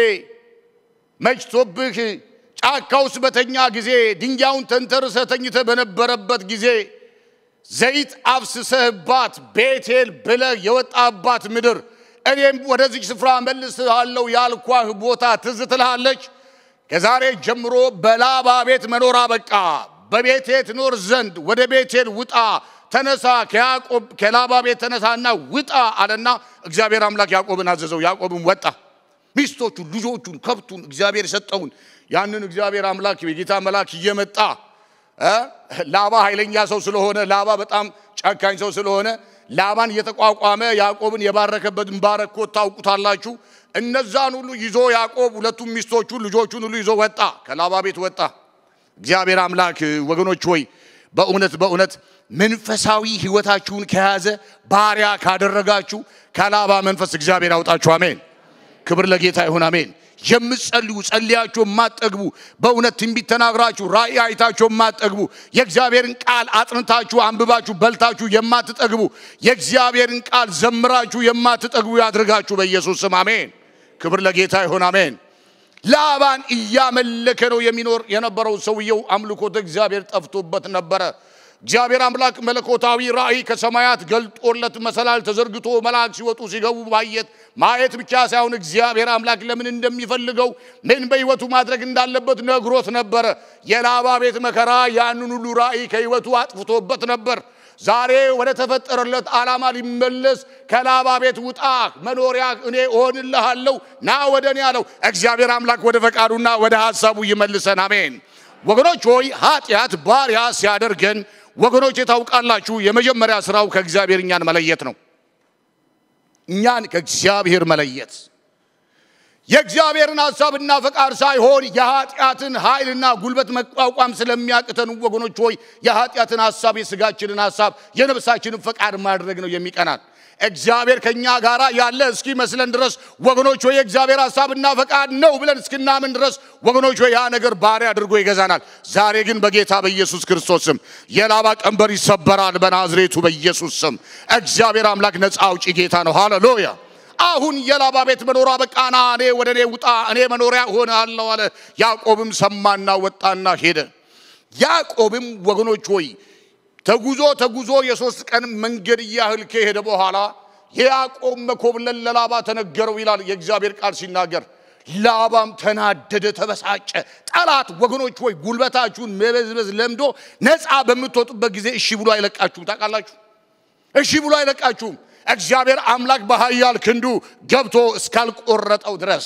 መችቶብህ ጫካ ውስጥ በተኛ ጊዜ ድንጋዩን ተንተርሰ ተኝተ በነበረበት ጊዜ ዘይት አፍስሰህባት ቤቴል ብለህ የወጣባት ምድር እኔም ወደዚህ ስፍራ መልስሃለሁ ያልኳህ ቦታ ትዝ ትልሃለች። ከዛሬ ጀምሮ በላባ ቤት መኖር አበቃ። በቤቴ ትኖር ዘንድ ወደ ቤቴል ውጣ፣ ተነሳ፣ ከያዕቆብ ከላባ ቤት ተነሳና ውጣ አለና እግዚአብሔር አምላክ ያዕቆብን አዘዘው። ያዕቆብን ወጣ። ሚስቶቹን፣ ልጆቹን፣ ከብቱን እግዚአብሔር የሰጠውን ያንን እግዚአብሔር አምላክ የጌታ መልአክ እየመጣ እ ላባ ኃይለኛ ሰው ስለሆነ ላባ በጣም ጨካኝ ሰው ስለሆነ ላባን እየተቋቋመ ያዕቆብን የባረከበትን ባረኮት ታውቁታላችሁ። እነዛን ሁሉ ይዞ ያዕቆብ ሁለቱም ሚስቶቹን ልጆቹን ሁሉ ይዞ ወጣ፣ ከላባ ቤት ወጣ። እግዚአብሔር አምላክ ወገኖች ሆይ በእውነት በእውነት መንፈሳዊ ሕይወታችሁን ከያዘ ባሪያ ካደረጋችሁ ከላባ መንፈስ እግዚአብሔር ያውጣችሁ። አሜን። ክብር ለጌታ ይሁን። አሜን። የምትጸልዩ ጸልያችሁ የማትጠግቡ በእውነት ትንቢት ተናግራችሁ ራእይ አይታችሁ የማትጠግቡ የእግዚአብሔርን ቃል አጥንታችሁ አንብባችሁ በልታችሁ የማትጠግቡ የእግዚአብሔርን ቃል ዘምራችሁ የማትጠግቡ ያድርጋችሁ በኢየሱስ ስም አሜን። ክብር ለጌታ ይሁን። አሜን። ላባን እያመለከ ነው የሚኖር የነበረው ሰውየው አምልኮተ እግዚአብሔር ጠፍቶበት ነበረ። እግዚአብሔር አምላክ መለኮታዊ ራእይ ከሰማያት ገልጦለት መሰላል ተዘርግቶ መልአክ ሲወጡ ሲገቡ ማየት ማየት ብቻ ሳይሆን እግዚአብሔር አምላክ ለምን እንደሚፈልገው ምን በሕይወቱ ማድረግ እንዳለበት ነግሮት ነበረ። የላባ ቤት መከራ ያንን ሁሉ ራእይ ከሕይወቱ አጥፍቶበት ነበር። ዛሬ ወደ ተፈጠረለት ዓላማ ሊመለስ ከላባ ቤት ውጣ፣ መኖሪያ እኔ እሆንልሃለሁ፣ ና ወደ እኔ አለው። እግዚአብሔር አምላክ ወደ ፈቃዱና ወደ ሐሳቡ ይመልሰን። አሜን። ወገኖች ሆይ ኃጢአት ባሪያ ሲያደርገን ወገኖች የታውቃላችሁ፣ የመጀመሪያ ስራው ከእግዚአብሔር እኛን መለየት ነው። እኛን ከእግዚአብሔር መለየት የእግዚአብሔርን ሐሳብና ፈቃድ ሳይሆን የኃጢአትን ኃይልና ጉልበት መቋቋም ስለሚያቅተን ወገኖች ሆይ የኃጢአትን ሐሳብ የስጋችንን ሐሳብ የነፍሳችንን ፈቃድ ማድረግ ነው የሚቀናል። እግዚአብሔር ከኛ ጋር ያለ እስኪ መስለን ድረስ ወገኖች ሆይ የእግዚአብሔር ሐሳብና ፈቃድ ነው ብለን እስክናምን ድረስ ወገኖች ሆይ ያ ነገር ባሪያ አድርጎ ይገዛናል። ዛሬ ግን በጌታ በኢየሱስ ክርስቶስ ስም የላባ ቀንበር ይሰበራል። በናዝሬቱ በኢየሱስ ስም እግዚአብሔር አምላክ ነፃ አውጪ ጌታ ነው። ሃሌሉያ። አሁን የላባ ቤት መኖሪያ በቃና እኔ ወደ እኔ ውጣ እኔ መኖሪያ እሆናለሁ አለ። ያዕቆብም ሰማና ወጣና ሄደ። ያዕቆብም ወገኖች ሆይ ተጉዞ ተጉዞ የሶስት ቀን መንገድ ያህል ከሄደ በኋላ የያዕቆብ መኮብለል ለላባ ተነገረው ይላል የእግዚአብሔር ቃል ሲናገር። ላባም ተናደደ፣ ተበሳጨ። ጠላት ወገኖች ሆይ ጉልበታችሁን መበዝበዝ ለምዶ ነፃ በምትወጡበት ጊዜ እሺ ብሎ አይለቃችሁም። ታውቃላችሁ፣ እሺ ብሎ አይለቃችሁም። እግዚአብሔር አምላክ በኃያል ክንዱ ገብቶ እስካልቆረጠው ድረስ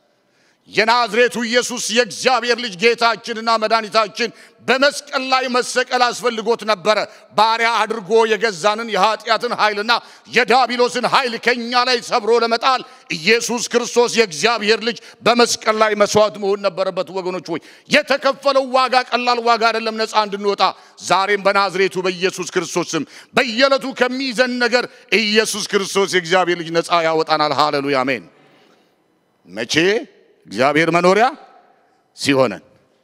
የናዝሬቱ ኢየሱስ የእግዚአብሔር ልጅ ጌታችንና መድኃኒታችን በመስቀል ላይ መሰቀል አስፈልጎት ነበረ። ባሪያ አድርጎ የገዛንን የኃጢአትን ኃይልና የዳቢሎስን ኃይል ከኛ ላይ ሰብሮ ለመጣል ኢየሱስ ክርስቶስ የእግዚአብሔር ልጅ በመስቀል ላይ መስዋዕት መሆን ነበረበት። ወገኖች ሆይ የተከፈለው ዋጋ ቀላል ዋጋ አይደለም፣ ነፃ እንድንወጣ። ዛሬም በናዝሬቱ በኢየሱስ ክርስቶስ ስም በየዕለቱ ከሚይዘን ነገር ኢየሱስ ክርስቶስ የእግዚአብሔር ልጅ ነፃ ያወጣናል። ሃሌሉያ አሜን። መቼ እግዚአብሔር መኖሪያ ሲሆነን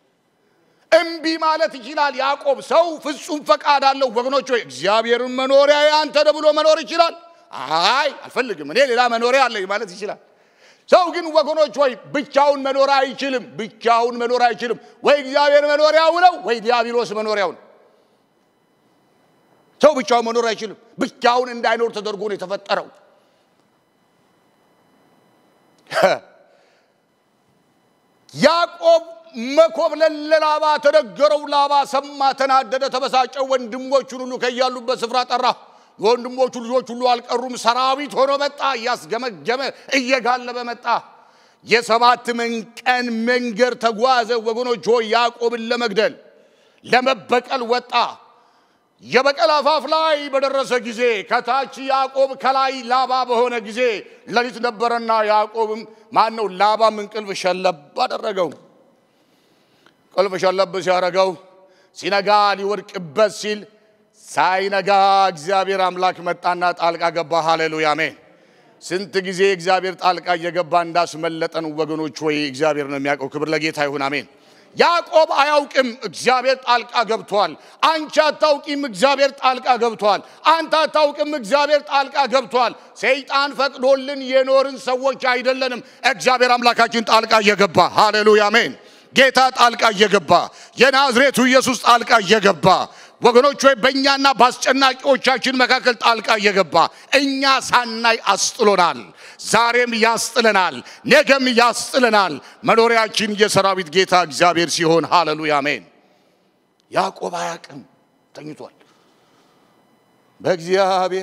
እምቢ ማለት ይችላል። ያዕቆብ ሰው ፍጹም ፈቃድ አለው። ወገኖች ሆይ እግዚአብሔርን መኖሪያ አንተ ነው ብሎ መኖር ይችላል። አይ አልፈልግም፣ እኔ ሌላ መኖሪያ አለኝ ማለት ይችላል። ሰው ግን ወገኖች ሆይ ብቻውን መኖር አይችልም። ብቻውን መኖር አይችልም። ወይ እግዚአብሔር መኖሪያው ነው፣ ወይ ዲያብሎስ መኖሪያው ነው። ሰው ብቻውን መኖር አይችልም። ብቻውን እንዳይኖር ተደርጎ ነው የተፈጠረው። ያዕቆብ መኮብለል ለላባ ተነገረው። ላባ ሰማ፣ ተናደደ፣ ተበሳጨ። ወንድሞቹን ሁሉ ከያሉበት ስፍራ ጠራ። የወንድሞቹ ልጆች ሁሉ አልቀሩም። ሰራዊት ሆኖ መጣ። እያስገመገመ እየጋለበ መጣ። የሰባት ቀን መንገድ ተጓዘ። ወገኖች ሆይ ያዕቆብን ለመግደል ለመበቀል ወጣ። የበቀል አፋፍ ላይ በደረሰ ጊዜ ከታች ያዕቆብ ከላይ ላባ በሆነ ጊዜ ሌሊት ነበረና ያዕቆብም ማን ነው ላባም እንቅልፍ ሸለብ አደረገው። ቅልፍ ሸለብ ሲያደረገው ሲነጋ ሊወድቅበት ሲል ሳይነጋ እግዚአብሔር አምላክ መጣና ጣልቃ ገባ። ሃሌሉያ አሜን። ስንት ጊዜ እግዚአብሔር ጣልቃ እየገባ እንዳስመለጠን ወገኖች ወይ እግዚአብሔር ነው የሚያውቀው። ክብር ለጌታ ይሁን አሜን። ያዕቆብ አያውቅም፣ እግዚአብሔር ጣልቃ ገብቷል። አንቺ አታውቂም፣ እግዚአብሔር ጣልቃ ገብቷል። አንተ አታውቅም፣ እግዚአብሔር ጣልቃ ገብቷል። ሰይጣን ፈቅዶልን የኖርን ሰዎች አይደለንም። እግዚአብሔር አምላካችን ጣልቃ እየገባ ሃሌሉያ አሜን። ጌታ ጣልቃ እየገባ የናዝሬቱ ኢየሱስ ጣልቃ እየገባ ወገኖች ወይ በእኛና በአስጨናቂዎቻችን መካከል ጣልቃ እየገባ እኛ ሳናይ አስጥሎናል። ዛሬም ያስጥለናል፣ ነገም ያስጥለናል። መኖሪያችን የሰራዊት ጌታ እግዚአብሔር ሲሆን ሃሌሉያ አሜን። ያዕቆብ አያውቅም፣ ተኝቷል። በእግዚአብሔር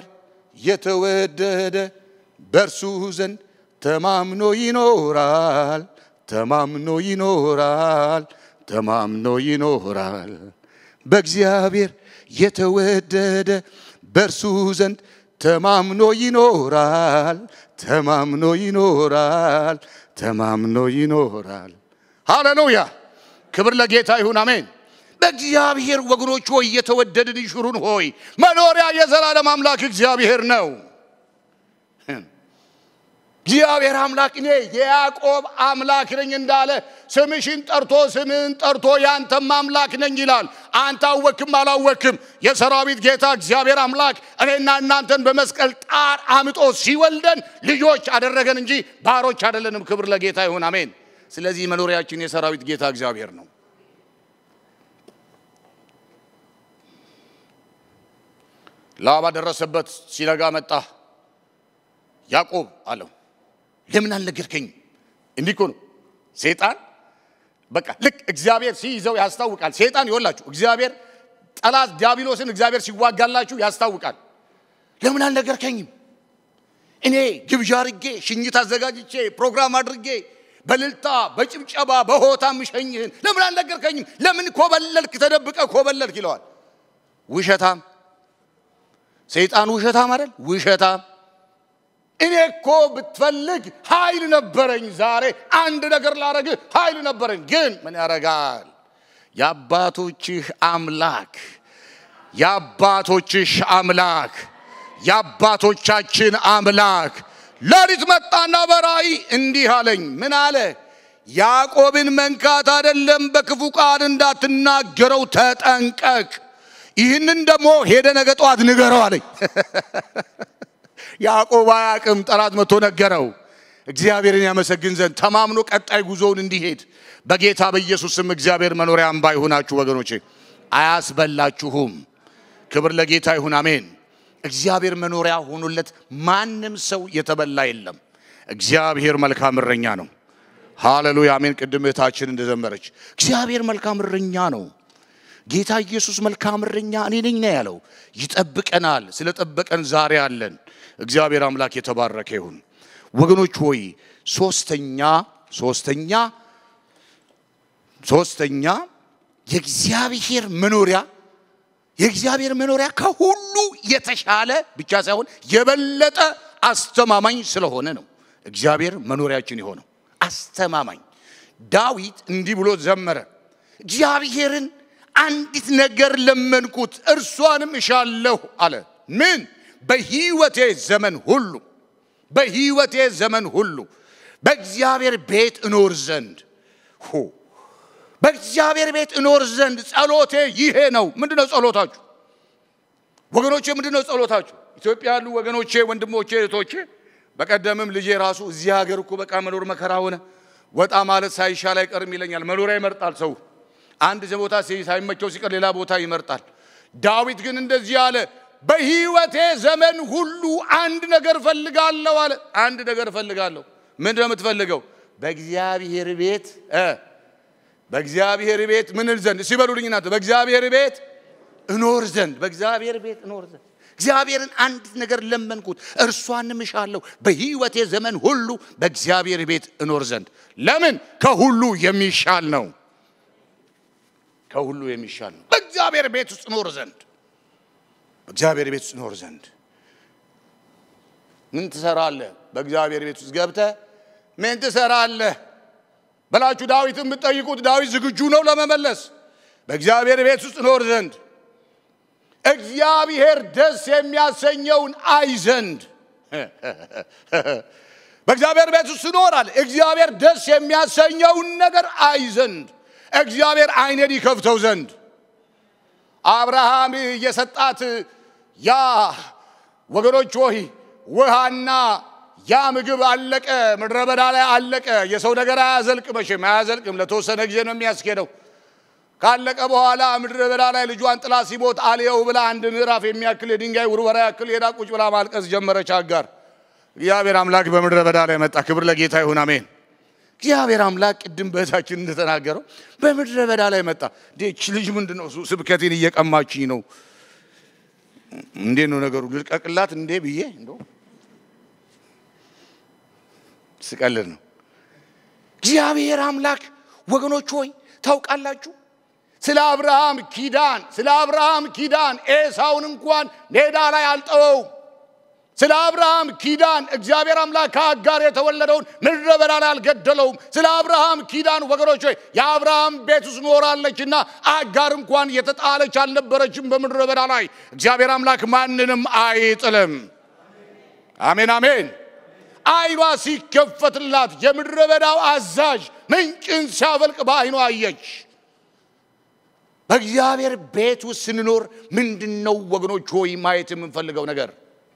የተወደደ በእርሱ ዘንድ ተማምኖ ይኖራል። ተማምኖ ይኖራል ተማምኖ ይኖራል። በእግዚአብሔር የተወደደ በእርሱ ዘንድ ተማምኖ ይኖራል ተማምኖ ይኖራል ተማምኖ ይኖራል። ሃሌሉያ! ክብር ለጌታ ይሁን። አሜን። በእግዚአብሔር ወገኖች ሆይ የተወደድን ይሹሩን ሆይ መኖሪያ የዘላለም አምላክ እግዚአብሔር ነው። እግዚአብሔር አምላክ እኔ የያዕቆብ አምላክ ነኝ እንዳለ ስምሽን ጠርቶ ስምህን ጠርቶ ያንተም አምላክ ነኝ ይላል። አንተ አወክም አላወክም የሰራዊት ጌታ እግዚአብሔር አምላክ እኔና እናንተን በመስቀል ጣር አምጦ ሲወልደን ልጆች አደረገን እንጂ ባሮች አይደለንም። ክብር ለጌታ ይሁን አሜን። ስለዚህ መኖሪያችን የሰራዊት ጌታ እግዚአብሔር ነው። ላባ ደረሰበት። ሲነጋ መጣ። ያዕቆብ አለው ለምን አልነገርከኝም? እንዲህ እኮ ነው ሴጣን። በቃ ልክ እግዚአብሔር ሲይዘው ያስታውቃል። ሴጣን ይወላችሁ እግዚአብሔር ጠላት ዲያብሎስን እግዚአብሔር ሲዋጋላችሁ ያስታውቃል። ለምን አልነገርከኝም? እኔ ግብዣ አድርጌ ሽኝት አዘጋጅቼ ፕሮግራም አድርጌ በልልታ በጭብጨባ በሆታ ምሸኝህን ለምን አልነገርከኝም? ለምን ኮበለልክ? ተደብቀ ኮበለልክ ይለዋል። ውሸታም ሰይጣን ውሸታም አይደል? ውሸታም እኔ እኮ ብትፈልግ ኃይል ነበረኝ። ዛሬ አንድ ነገር ላረግህ ኃይል ነበረኝ። ግን ምን ያረጋል? የአባቶችህ አምላክ የአባቶችሽ አምላክ የአባቶቻችን አምላክ ሌሊት መጣና በራእይ እንዲህ አለኝ። ምን አለ? ያዕቆብን መንካት አይደለም በክፉ ቃል እንዳትናገረው ተጠንቀቅ። ይህንን ደግሞ ሄደ ነገ ጠዋት ንገረው አለኝ። ያዕቆብ አያቅም። ጠላት መጥቶ ነገረው። እግዚአብሔርን ያመሰግን ዘንድ ተማምኖ ቀጣይ ጉዞውን እንዲሄድ በጌታ በኢየሱስ ስም እግዚአብሔር መኖሪያ አምባ ይሁናችሁ ወገኖቼ፣ አያስበላችሁም። ክብር ለጌታ ይሁን፣ አሜን። እግዚአብሔር መኖሪያ ሆኖለት ማንም ሰው የተበላ የለም። እግዚአብሔር መልካም እረኛ ነው። ሃሌሉያ፣ አሜን። ቅድም እህታችን እንደዘመረች እግዚአብሔር መልካም እረኛ ነው። ጌታ ኢየሱስ መልካም እረኛ እኔ ነኝ ነው ያለው። ይጠብቀናል። ስለጠበቀን ዛሬ አለን። እግዚአብሔር አምላክ የተባረከ ይሁን። ወገኖች ሆይ ሶስተኛ ሶስተኛ ሶስተኛ የእግዚአብሔር መኖሪያ የእግዚአብሔር መኖሪያ ከሁሉ የተሻለ ብቻ ሳይሆን የበለጠ አስተማማኝ ስለሆነ ነው እግዚአብሔር መኖሪያችን የሆነው አስተማማኝ። ዳዊት እንዲህ ብሎ ዘመረ፣ እግዚአብሔርን አንዲት ነገር ለመንኩት እርሷንም እሻለሁ አለ። ምን? በሕይወቴ ዘመን ሁሉ በሕይወቴ ዘመን ሁሉ በእግዚአብሔር ቤት እኖር ዘንድ ሁ በእግዚአብሔር ቤት እኖር ዘንድ ጸሎቴ ይሄ ነው። ምንድን ነው ጸሎታችሁ ወገኖቼ? ምንድን ነው ጸሎታችሁ? ኢትዮጵያ ያሉ ወገኖቼ፣ ወንድሞቼ፣ እህቶቼ በቀደምም ልጄ ራሱ እዚህ ሀገር እኮ በቃ መኖር መከራ ሆነ፣ ወጣ ማለት ሳይሻል አይቀርም ይለኛል። መኖሪያ ይመርጣል ሰው አንድ ቦታ ሳይመቸው ሲቀር ሌላ ቦታ ይመርጣል። ዳዊት ግን እንደዚህ አለ፣ በሕይወቴ ዘመን ሁሉ አንድ ነገር እፈልጋለሁ አለ። አንድ ነገር እፈልጋለሁ። ምንድን ነው የምትፈልገው? በእግዚአብሔር ቤት በእግዚአብሔር ቤት ምን እል ዘንድ ሲበሉልኝ እናንተ በእግዚአብሔር ቤት እኖር ዘንድ በእግዚአብሔር ቤት እኖር ዘንድ እግዚአብሔርን አንድ ነገር ለመንኩት እርሷንም እሻለሁ በሕይወቴ ዘመን ሁሉ በእግዚአብሔር ቤት እኖር ዘንድ። ለምን? ከሁሉ የሚሻል ነው። ከሁሉ የሚሻል ነው። በእግዚአብሔር ቤት ውስጥ ኖር ዘንድ በእግዚአብሔር ቤት ውስጥ ኖር ዘንድ ምን ትሰራለህ? በእግዚአብሔር ቤት ውስጥ ገብተህ ምን ትሰራለህ ብላችሁ ዳዊትን የምትጠይቁት ዳዊት ዝግጁ ነው ለመመለስ። በእግዚአብሔር ቤት ውስጥ ኖር ዘንድ እግዚአብሔር ደስ የሚያሰኘውን አይ ዘንድ በእግዚአብሔር ቤት ውስጥ ትኖራል። እግዚአብሔር ደስ የሚያሰኘውን ነገር አይ ዘንድ እግዚአብሔር ዓይኔን ይከፍተው ዘንድ አብርሃም የሰጣት ያ ወገኖች ሆይ ውሃና ያ ምግብ አለቀ። ምድረ በዳ ላይ አለቀ። የሰው ነገር አያዘልቅ መቼም አያዘልቅም። ለተወሰነ ጊዜ ነው የሚያስኬደው። ካለቀ በኋላ ምድረ በዳ ላይ ልጇን ጥላ ሲሞት አልየው ብላ አንድ ምዕራፍ የሚያክል የድንጋይ ውርወራ ያክል ሄዳ ቁጭ ብላ ማልቀስ ጀመረች አጋር። እግዚአብሔር አምላክ በምድረ በዳ ላይ መጣ። ክብር ለጌታ ይሁን፣ አሜን። እግዚአብሔር አምላክ ቅድም በእህታችን እንደተናገረው በምድረ በዳ ላይ መጣ። ዴች ልጅ ምንድን ነው ስብከቴን እየቀማችኝ ነው። እንዴት ነው ነገሩ? ልልቀቅላት እንዴ ብዬ እንደው ስቀልድ ነው። እግዚአብሔር አምላክ ወገኖች ሆይ ታውቃላችሁ ስለ አብርሃም ኪዳን ስለ አብርሃም ኪዳን ኤሳውን እንኳን ሜዳ ላይ አልጠወውም ስለ አብርሃም ኪዳን እግዚአብሔር አምላክ ከአጋር የተወለደውን ምድረ በዳ ላይ አልገደለውም ስለ አብርሃም ኪዳን ወገኖች ሆይ የአብርሃም ቤት ውስጥ ኖራለችና አጋር እንኳን የተጣለች አልነበረችም በምድረ በዳ ላይ እግዚአብሔር አምላክ ማንንም አይጥልም አሜን አሜን አይኗ ሲከፈትላት የምድረ በዳው አዛዥ ምንጭን ሲያፈልቅ በአይኗ አየች በእግዚአብሔር ቤት ውስጥ ስንኖር ምንድን ነው ወገኖች ሆይ ማየት የምንፈልገው ነገር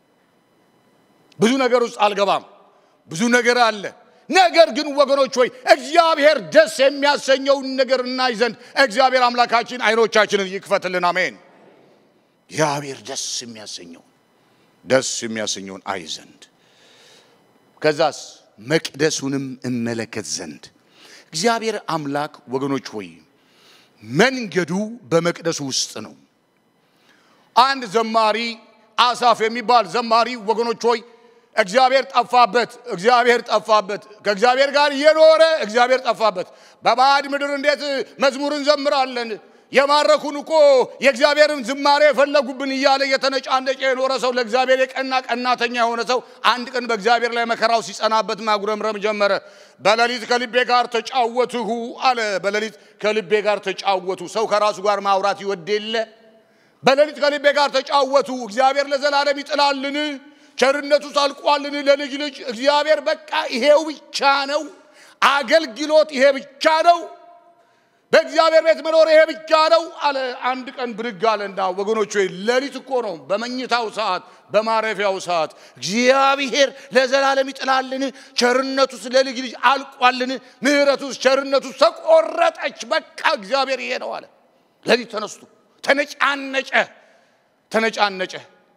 ብዙ ነገር ውስጥ አልገባም ብዙ ነገር አለ ነገር ግን ወገኖች ሆይ እግዚአብሔር ደስ የሚያሰኘውን ነገር እናይ ዘንድ እግዚአብሔር አምላካችን አይኖቻችንን ይክፈትልን አሜን እግዚአብሔር ደስ የሚያሰኘውን ደስ የሚያሰኘውን አይ ዘንድ ከዛስ መቅደሱንም እመለከት ዘንድ እግዚአብሔር አምላክ ወገኖች ሆይ መንገዱ በመቅደሱ ውስጥ ነው አንድ ዘማሪ አሳፍ የሚባል ዘማሪ ወገኖች ሆይ እግዚአብሔር ጠፋበት እግዚአብሔር ጠፋበት ከእግዚአብሔር ጋር እየኖረ እግዚአብሔር ጠፋበት በባዕድ ምድር እንዴት መዝሙር እንዘምራለን የማረኩን እኮ የእግዚአብሔርን ዝማሬ የፈለጉብን እያለ የተነጫነጨ የኖረ ሰው ለእግዚአብሔር የቀና ቀናተኛ የሆነ ሰው አንድ ቀን በእግዚአብሔር ላይ መከራው ሲጸናበት ማጉረምረም ጀመረ በሌሊት ከልቤ ጋር ተጫወትሁ አለ በሌሊት ከልቤ ጋር ተጫወቱ ሰው ከራሱ ጋር ማውራት ይወድ የለ በሌሊት ከልቤ ጋር ተጫወቱ እግዚአብሔር ለዘላለም ይጥላልን ቸርነቱ ሳልቋልን ለልጅ ልጅ እግዚአብሔር በቃ ይሄው ብቻ ነው አገልግሎት ይሄ ብቻ ነው በእግዚአብሔር ቤት መኖር ይሄ ብቻ ነው አለ አንድ ቀን ብድግ አለና ወገኖች ወይ ሌሊት እኮ ነው በመኝታው ሰዓት በማረፊያው ሰዓት እግዚአብሔር ለዘላለም ይጥላልን ቸርነቱስ ለልጅ ልጅ አልቋልን ምህረቱስ ቸርነቱስ ተቆረጠች በቃ እግዚአብሔር ይሄ ነው አለ ሌሊት ተነስቶ ተነጫነጨ ተነጫነጨ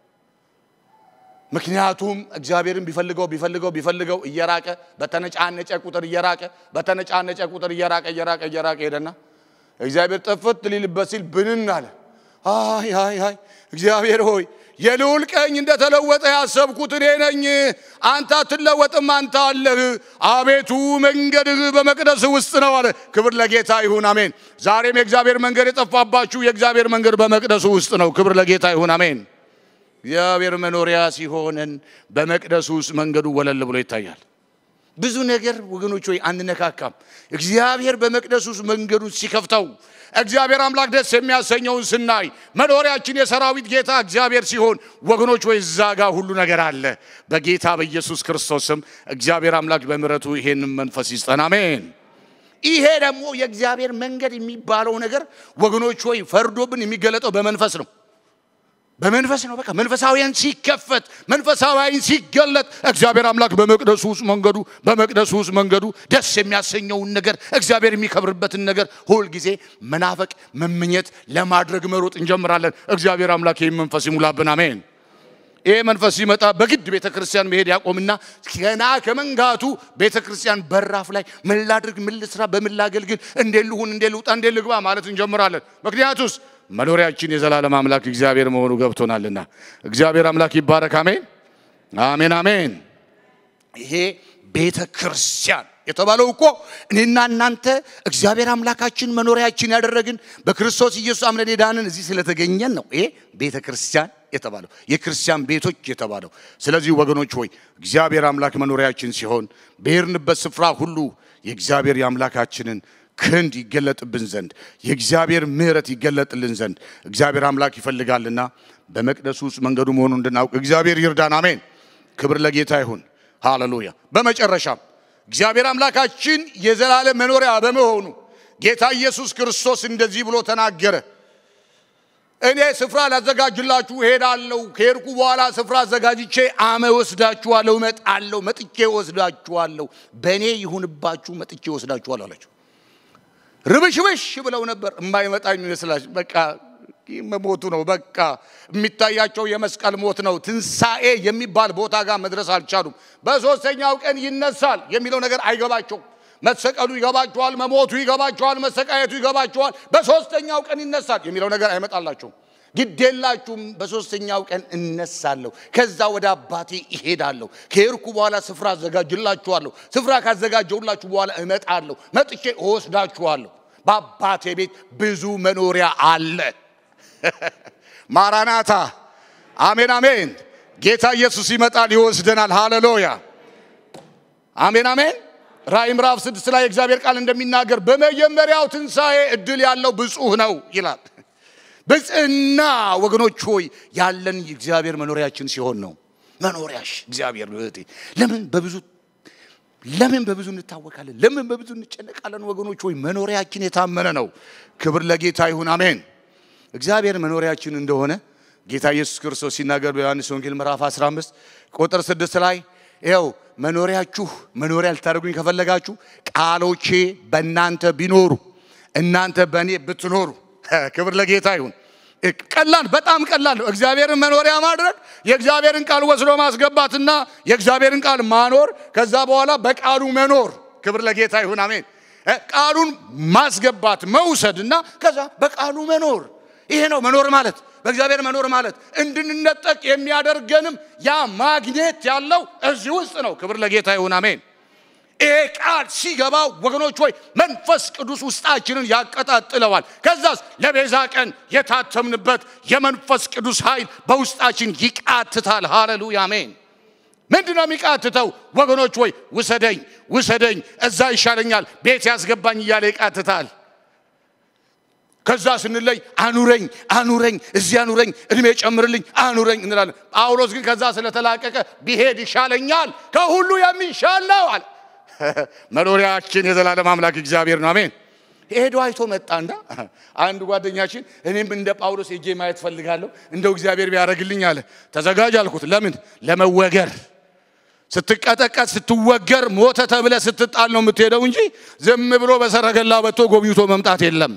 ምክንያቱም እግዚአብሔርን ቢፈልገው ቢፈልገው ቢፈልገው እየራቀ በተነጫነጨ ቁጥር እየራቀ በተነጫነጨ ቁጥር እየራቀ እየራቀ እየራቀ ሄደና እግዚአብሔር ጥፍት ሊልበት ሲል ብንን አለ አይ አይ አይ እግዚአብሔር ሆይ የልዑል ቀኝ እንደተለወጠ ያሰብኩት እኔ ነኝ አንተ አትለወጥም አንተ አለህ አቤቱ መንገድህ በመቅደስ ውስጥ ነው አለ ክብር ለጌታ ይሁን አሜን ዛሬም የእግዚአብሔር መንገድ የጠፋባችሁ የእግዚአብሔር መንገድ በመቅደሱ ውስጥ ነው ክብር ለጌታ ይሁን አሜን እግዚአብሔር መኖሪያ ሲሆንን በመቅደሱ ውስጥ መንገዱ ወለል ብሎ ይታያል ብዙ ነገር ወገኖች ሆይ አንነካካም እግዚአብሔር በመቅደሱ ውስጥ መንገዱን ሲከፍተው እግዚአብሔር አምላክ ደስ የሚያሰኘውን ስናይ መኖሪያችን የሰራዊት ጌታ እግዚአብሔር ሲሆን ወገኖች ወይ እዛ ጋር ሁሉ ነገር አለ በጌታ በኢየሱስ ክርስቶስም እግዚአብሔር አምላክ በምረቱ ይሄንን መንፈስ ይስጠን አሜን ይሄ ደግሞ የእግዚአብሔር መንገድ የሚባለው ነገር ወገኖች ሆይ ፈርዶብን የሚገለጠው በመንፈስ ነው በመንፈስ ነው በቃ መንፈሳዊያን ሲከፈት መንፈሳዊያን ሲገለጥ እግዚአብሔር አምላክ በመቅደሱ ውስጥ መንገዱ በመቅደሱ ውስጥ መንገዱ ደስ የሚያሰኘውን ነገር እግዚአብሔር የሚከብርበትን ነገር ሁል ጊዜ መናፈቅ መመኘት ለማድረግ መሮጥ እንጀምራለን እግዚአብሔር አምላክ ይህን መንፈስ ይሙላብን አሜን ይሄ መንፈስ ሲመጣ በግድ ቤተ ክርስቲያን መሄድ ያቆምና ገና ከመንጋቱ ቤተ ክርስቲያን በራፍ ላይ ምን ላድርግ ምን ልስራ በምን ላገልግል እንዴ ልሁን እንዴ ልውጣ እንዴ ልግባ ማለት እንጀምራለን ምክንያቱስ መኖሪያችን የዘላለም አምላክ እግዚአብሔር መሆኑ ገብቶናልና እግዚአብሔር አምላክ ይባረክ አሜን አሜን አሜን ይሄ ቤተ ክርስቲያን የተባለው እኮ እኔና እናንተ እግዚአብሔር አምላካችን መኖሪያችን ያደረግን በክርስቶስ ኢየሱስ አምነን የዳንን እዚህ ስለተገኘን ነው ይሄ ቤተ ክርስቲያን የተባለው የክርስቲያን ቤቶች የተባለው ስለዚህ ወገኖች ሆይ እግዚአብሔር አምላክ መኖሪያችን ሲሆን በሄድንበት ስፍራ ሁሉ የእግዚአብሔር የአምላካችንን ክንድ ይገለጥብን ዘንድ የእግዚአብሔር ምሕረት ይገለጥልን ዘንድ እግዚአብሔር አምላክ ይፈልጋልና በመቅደሱ ውስጥ መንገዱ መሆኑ እንድናውቅ እግዚአብሔር ይርዳን። አሜን። ክብር ለጌታ ይሁን። ሃሌሉያ። በመጨረሻም እግዚአብሔር አምላካችን የዘላለም መኖሪያ በመሆኑ ጌታ ኢየሱስ ክርስቶስ እንደዚህ ብሎ ተናገረ። እኔ ስፍራ ላዘጋጅላችሁ እሄዳለሁ። ከሄድኩ በኋላ ስፍራ አዘጋጅቼ አመ ወስዳችኋለሁ፣ እመጣለሁ፣ መጥቼ ወስዳችኋለሁ። በእኔ ይሁንባችሁ፣ መጥቼ ወስዳችኋለሁ አላቸው። ርብሽብሽ ብለው ነበር። የማይመጣ የሚመስላቸው በቃ መሞቱ ነው። በቃ የሚታያቸው የመስቀል ሞት ነው። ትንሣኤ የሚባል ቦታ ጋር መድረስ አልቻሉም። በሶስተኛው ቀን ይነሳል የሚለው ነገር አይገባቸው። መሰቀሉ ይገባቸዋል፣ መሞቱ ይገባቸዋል፣ መሰቃየቱ ይገባቸዋል። በሶስተኛው ቀን ይነሳል የሚለው ነገር አይመጣላቸውም። ግዴላችሁም በሶስተኛው ቀን እነሳለሁ፣ ከዛ ወደ አባቴ እሄዳለሁ። ከሄድኩ በኋላ ስፍራ አዘጋጅላችኋለሁ። ስፍራ ካዘጋጀሁላችሁ በኋላ እመጣለሁ፣ መጥቼ እወስዳችኋለሁ። በአባቴ ቤት ብዙ መኖሪያ አለ። ማራናታ አሜን አሜን። ጌታ ኢየሱስ ይመጣል፣ ይወስደናል። ሃሌሉያ አሜን አሜን። ራእይ ምዕራፍ ስድስት ላይ እግዚአብሔር ቃል እንደሚናገር በመጀመሪያው ትንሣኤ እድል ያለው ብፁህ ነው ይላል። ብፅዕና ወገኖች ሆይ ያለን እግዚአብሔር መኖሪያችን ሲሆን ነው። መኖሪያሽ እግዚአብሔር ነው። እህቴ ለምን በብዙ ለምን በብዙ እንታወቃለን? ለምን በብዙ እንጨነቃለን? ወገኖች ሆይ መኖሪያችን የታመነ ነው። ክብር ለጌታ ይሁን። አሜን። እግዚአብሔር መኖሪያችን እንደሆነ ጌታ ኢየሱስ ክርስቶስ ሲናገር በዮሐንስ ወንጌል ምዕራፍ 15 ቁጥር 6 ላይ ይኸው መኖሪያችሁ መኖሪያ ልታደርጉኝ ከፈለጋችሁ ቃሎቼ በእናንተ ቢኖሩ እናንተ በእኔ ብትኖሩ። ክብር ለጌታ ይሁን። ቀላል በጣም ቀላል ነው። እግዚአብሔርን መኖሪያ ማድረግ የእግዚአብሔርን ቃል ወስዶ ማስገባትና የእግዚአብሔርን ቃል ማኖር፣ ከዛ በኋላ በቃሉ መኖር። ክብር ለጌታ ይሁን። አሜን። ቃሉን ማስገባት መውሰድ እና ከዛ በቃሉ መኖር። ይሄ ነው መኖር ማለት በእግዚአብሔር መኖር ማለት እንድንነጠቅ የሚያደርገንም ያ ማግኘት ያለው እዚህ ውስጥ ነው። ክብር ለጌታ ይሁን አሜን። ይሄ ቃል ሲገባ ወገኖች ሆይ መንፈስ ቅዱስ ውስጣችንን ያቀጣጥለዋል። ከዛስ ለቤዛ ቀን የታተምንበት የመንፈስ ቅዱስ ኃይል በውስጣችን ይቃትታል። ሃሌሉያ አሜን። ምንድን ነው የሚቃትተው? ወገኖች ሆይ ውሰደኝ፣ ውሰደኝ፣ እዛ ይሻለኛል፣ ቤት ያስገባኝ እያለ ይቃትታል። ከዛ ስንለይ አኑረኝ አኑረኝ እዚህ አኑረኝ እድሜ ጨምርልኝ አኑረኝ እንላለን። ጳውሎስ ግን ከዛ ስለተላቀቀ ቢሄድ ይሻለኛል ከሁሉ የሚሻል ነው አለ። መኖሪያችን የዘላለም አምላክ እግዚአብሔር ነው። አሜን። ሄዶ አይቶ መጣና አንድ ጓደኛችን እኔም እንደ ጳውሎስ ሄጄ ማየት ፈልጋለሁ እንደው እግዚአብሔር ቢያደርግልኝ አለ። ተዘጋጅ አልኩት። ለምን? ለመወገር ስትቀጠቀጥ ስትወገር ሞተ ተብለ ስትጣል ነው የምትሄደው እንጂ ዝም ብሎ በሰረገላ በቶ ጎብኝቶ መምጣት የለም።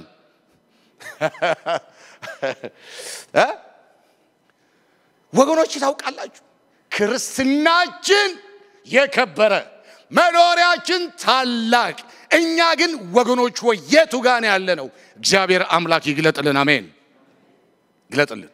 ወገኖች ታውቃላችሁ፣ ክርስትናችን የከበረ መኖሪያችን ታላቅ። እኛ ግን ወገኖች ሆይ የቱ ጋር ነው ያለ ነው? እግዚአብሔር አምላክ ይግለጥልን። አሜን፣ ይግለጥልን።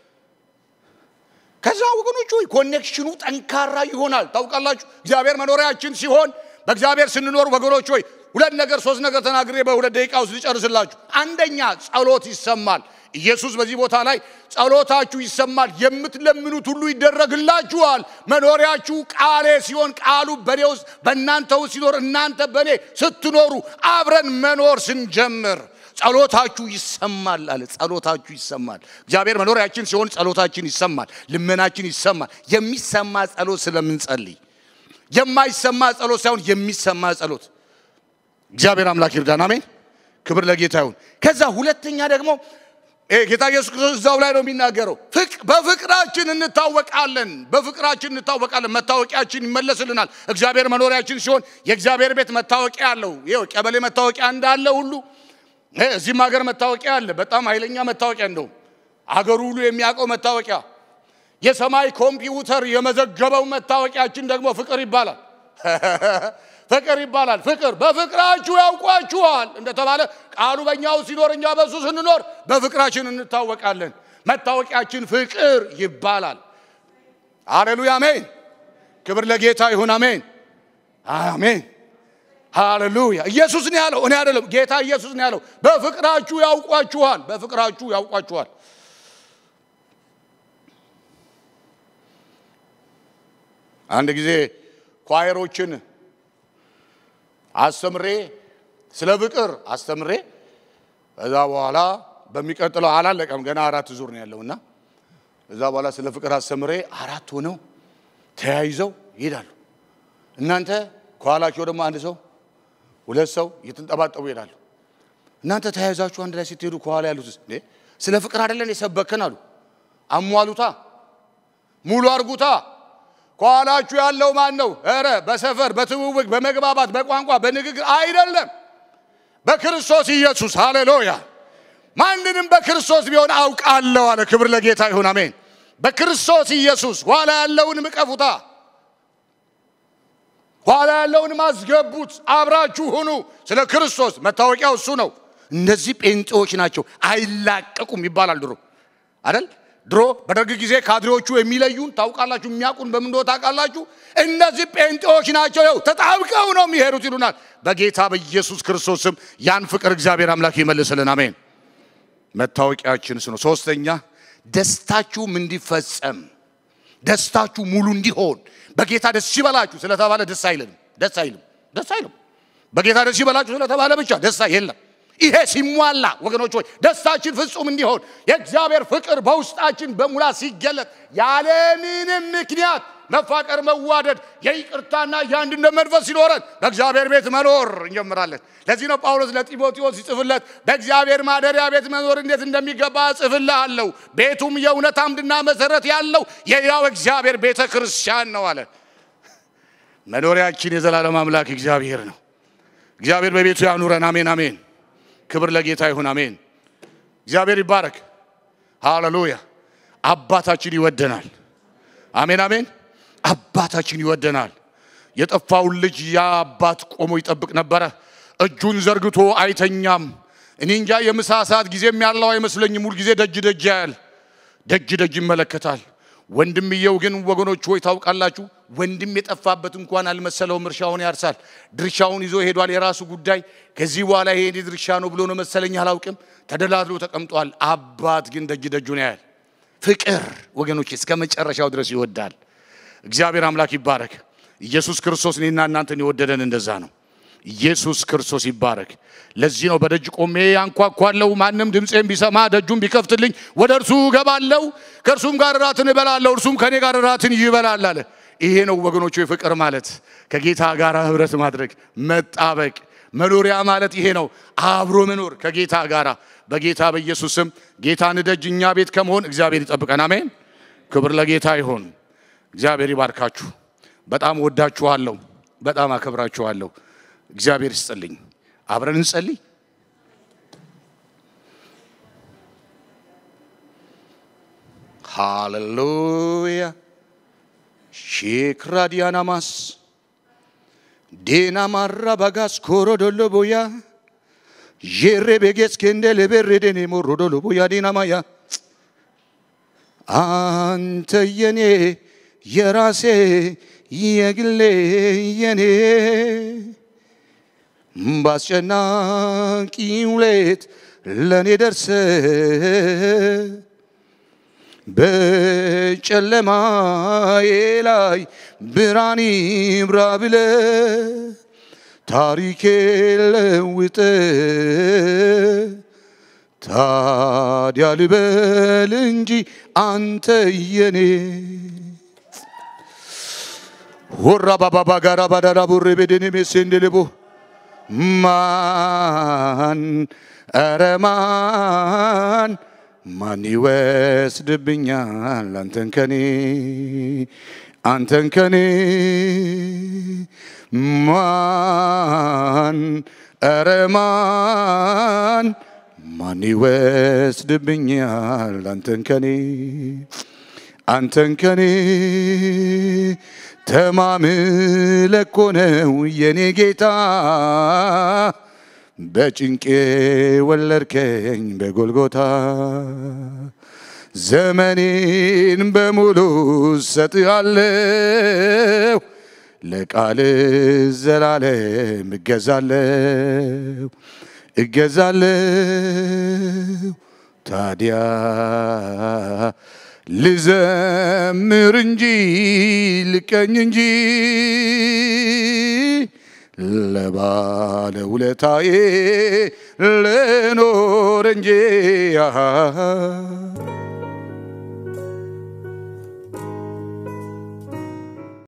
ከዛ ወገኖች ሆይ ኮኔክሽኑ ጠንካራ ይሆናል። ታውቃላችሁ እግዚአብሔር መኖሪያችን ሲሆን በእግዚአብሔር ስንኖር ወገኖች ሆይ ሁለት ነገር ሶስት ነገር ተናግሬ በሁለት ደቂቃ ውስጥ ልጨርስላችሁ። አንደኛ ጸሎት ይሰማል። ኢየሱስ በዚህ ቦታ ላይ ጸሎታችሁ ይሰማል፣ የምትለምኑት ሁሉ ይደረግላችኋል። መኖሪያችሁ ቃሌ ሲሆን ቃሉ በኔ ውስጥ በእናንተ ውስጥ ሲኖር እናንተ በእኔ ስትኖሩ አብረን መኖር ስንጀምር ጸሎታችሁ ይሰማል አለ። ጸሎታችሁ ይሰማል። እግዚአብሔር መኖሪያችን ሲሆን ጸሎታችን ይሰማል፣ ልመናችን ይሰማል። የሚሰማ ጸሎት ስለምንጸልይ የማይሰማ ጸሎት ሳይሆን የሚሰማ ጸሎት እግዚአብሔር አምላክ ይርዳን። አሜን። ክብር ለጌታ ይሁን። ከዛ ሁለተኛ ደግሞ ጌታ ኢየሱስ ክርስቶስ እዛው ላይ ነው የሚናገረው፣ በፍቅራችን እንታወቃለን። በፍቅራችን እንታወቃለን። መታወቂያችን ይመለስልናል። እግዚአብሔር መኖሪያችን ሲሆን የእግዚአብሔር ቤት መታወቂያ አለው። ይኸው ቀበሌ መታወቂያ እንዳለ ሁሉ እዚህም ሀገር መታወቂያ አለ። በጣም ኃይለኛ መታወቂያ እንደውም አገሩ ሁሉ የሚያውቀው መታወቂያ የሰማይ ኮምፒውተር የመዘገበው መታወቂያችን ደግሞ ፍቅር ይባላል። ፍቅር ይባላል። ፍቅር በፍቅራችሁ ያውቋችኋል እንደተባለ ቃሉ በእኛው ሲኖር እኛ በሱ ስንኖር በፍቅራችን እንታወቃለን። መታወቂያችን ፍቅር ይባላል። ሃሌሉያ አሜን። ክብር ለጌታ ይሁን። አሜን አሜን። ሃሌሉያ። ኢየሱስ ነው ያለው፣ እኔ አይደለም። ጌታ ኢየሱስ ነው ያለው። በፍቅራችሁ ያውቋችኋል። በፍቅራችሁ ያውቋችኋል። አንድ ጊዜ ኳየሮችን አስተምሬ ስለ ፍቅር አስተምሬ ከዛ በኋላ በሚቀጥለው አላለቀም፣ ገና አራት ዙር ነው ያለውና ከዛ በኋላ ስለ ፍቅር አስተምሬ አራት ሆነው ተያይዘው ይሄዳሉ። እናንተ ከኋላቸው ደግሞ አንድ ሰው ሁለት ሰው እየተንጠባጠቡ ይሄዳሉ። እናንተ ተያይዛችሁ አንድ ላይ ስትሄዱ ከኋላ ያሉት እንዴ ስለ ፍቅር አይደለን የሰበከን አሉ። አሟሉታ፣ ሙሉ አርጉታ። ከኋላችሁ ያለው ማን ነው? ኧረ በሰፈር በትውውቅ በመግባባት በቋንቋ በንግግር አይደለም፣ በክርስቶስ ኢየሱስ። ሃሌሉያ! ማንንም በክርስቶስ ቢሆን አውቃለሁ አለ። ክብር ለጌታ ይሁን፣ አሜን። በክርስቶስ ኢየሱስ ኋላ ያለውን ምቀፉታ፣ ኋላ ያለውን ማስገቡት። አብራችሁ ሁኑ። ስለ ክርስቶስ መታወቂያው እሱ ነው። እነዚህ ጴንጤዎች ናቸው፣ አይላቀቁም ይባላል ድሮ። አይደል? ድሮ በደርግ ጊዜ ካድሬዎቹ የሚለዩን ታውቃላችሁ፣ የሚያውቁን በምን እንደሆነ ታውቃላችሁ። እነዚህ ጴንጤዎች ናቸው፣ ይኸው ተጣብቀው ነው የሚሄዱት ይሉናል። በጌታ በኢየሱስ ክርስቶስ ስም ያን ፍቅር እግዚአብሔር አምላክ ይመልስልን። አሜን። መታወቂያችን እሱ ነው። ሶስተኛ ደስታችሁም እንዲፈጸም ደስታችሁ ሙሉ እንዲሆን በጌታ ደስ ይበላችሁ ስለተባለ ደስ አይልም፣ ደስ አይልም፣ ደስ አይልም። በጌታ ደስ ይበላችሁ ስለተባለ ብቻ ደስታ የለም። ይሄ ሲሟላ ወገኖች ሆይ ደስታችን ፍጹም እንዲሆን የእግዚአብሔር ፍቅር በውስጣችን በሙላት ሲገለጥ ያለምንም ምክንያት መፋቀር፣ መዋደድ፣ የይቅርታና የአንድነት መንፈስ ሲኖረን በእግዚአብሔር ቤት መኖር እንጀምራለን። ለዚህ ነው ጳውሎስ ለጢሞቴዎስ ሲጽፍለት በእግዚአብሔር ማደሪያ ቤት መኖር እንዴት እንደሚገባ እጽፍልሃለሁ፣ ቤቱም የእውነት አምድና መሰረት ያለው የሕያው እግዚአብሔር ቤተ ክርስቲያን ነው አለ። መኖሪያችን የዘላለም አምላክ እግዚአብሔር ነው። እግዚአብሔር በቤቱ ያኑረን። አሜን አሜን። ክብር ለጌታ ይሁን። አሜን። እግዚአብሔር ይባረክ። ሃሌሉያ። አባታችን ይወደናል። አሜን አሜን። አባታችን ይወደናል። የጠፋውን ልጅ ያ አባት ቆሞ ይጠብቅ ነበረ። እጁን ዘርግቶ አይተኛም። እኔ እንጃ የምሳ ሰዓት ጊዜም ያለው አይመስለኝም። ሁል ጊዜ ደጅ ደጅ ያያል፣ ደጅ ደጅ ይመለከታል። ወንድምየው ግን ወገኖች ሆይ ታውቃላችሁ፣ ወንድም የጠፋበት እንኳን አልመሰለውም። እርሻውን ያርሳል፣ ድርሻውን ይዞ ሄዷል። የራሱ ጉዳይ። ከዚህ በኋላ ይሄ የኔ ድርሻ ነው ብሎ ነው መሰለኝ አላውቅም። ተደላድሎ ተቀምጧል። አባት ግን ደጅ ደጁን ያያል። ፍቅር ወገኖች እስከ መጨረሻው ድረስ ይወዳል። እግዚአብሔር አምላክ ይባረክ። ኢየሱስ ክርስቶስ እኔና እናንተን የወደደን እንደዛ ነው። ኢየሱስ ክርስቶስ ይባረክ። ለዚህ ነው በደጅ ቆሜ አንኳኳለሁ፣ ማንም ድምፄን ቢሰማ ደጁን ቢከፍትልኝ ወደ እርሱ እገባለሁ፣ ከእርሱም ጋር እራትን እበላለሁ፣ እርሱም ከእኔ ጋር እራትን ይበላል አለ። ይሄ ነው ወገኖቹ ፍቅር ማለት ከጌታ ጋር ህብረት ማድረግ መጣበቅ። መኖሪያ ማለት ይሄ ነው፣ አብሮ መኖር ከጌታ ጋር በጌታ በኢየሱስ ስም ጌታን ደጅ እኛ ቤት ከመሆን እግዚአብሔር ይጠብቀን። አሜን። ክብር ለጌታ ይሁን። እግዚአብሔር ይባርካችሁ። በጣም ወዳችኋለሁ። በጣም አከብራችኋለሁ። እግዚአብሔር ይስጥልኝ። አብረን እንጸልይ። ሃሌሉያ ሼክራዲያናማስ ዴና ማራ ባጋስ ኮሮዶሎቦያ ዤሬ ቤጌስ ኬንዴ ሌቤሬዴኔ ሞሮዶሎቦያ ዴናማያ አንተ የኔ የራሴ የግሌ የኔ ባስጨናቂው ሌት ለእኔ ደርሰ በጨለማዬ ላይ ብርሃን ይብራ ብለ ታሪኬ ለውጠ ታዲያ ልበል እንጂ አንተ የኔ ሆራ ባባባ ጋራ ባዳራ ቦሬ ቤደኔ ሜሴንደሌቦ ማን ኧረ ማን ማን ይወስድብኛል አንተን ከኔ አንተን ከኔ ማን ኧረ ማን ማን ይወስድብኛል አንተን ከኔ አንተን ከኔ ተማምለኮ ነው የኔ ጌታ በጭንቄ ወለድከኝ በጎልጎታ ዘመኔን በሙሉ ሰጥሃለሁ ለቃል ዘላለም እገዛለሁ እገዛለሁ ታዲያ ልዘምር እንጂ ልቀኝ እንጂ ለባለ ውለታዬ ልኖር እንጂ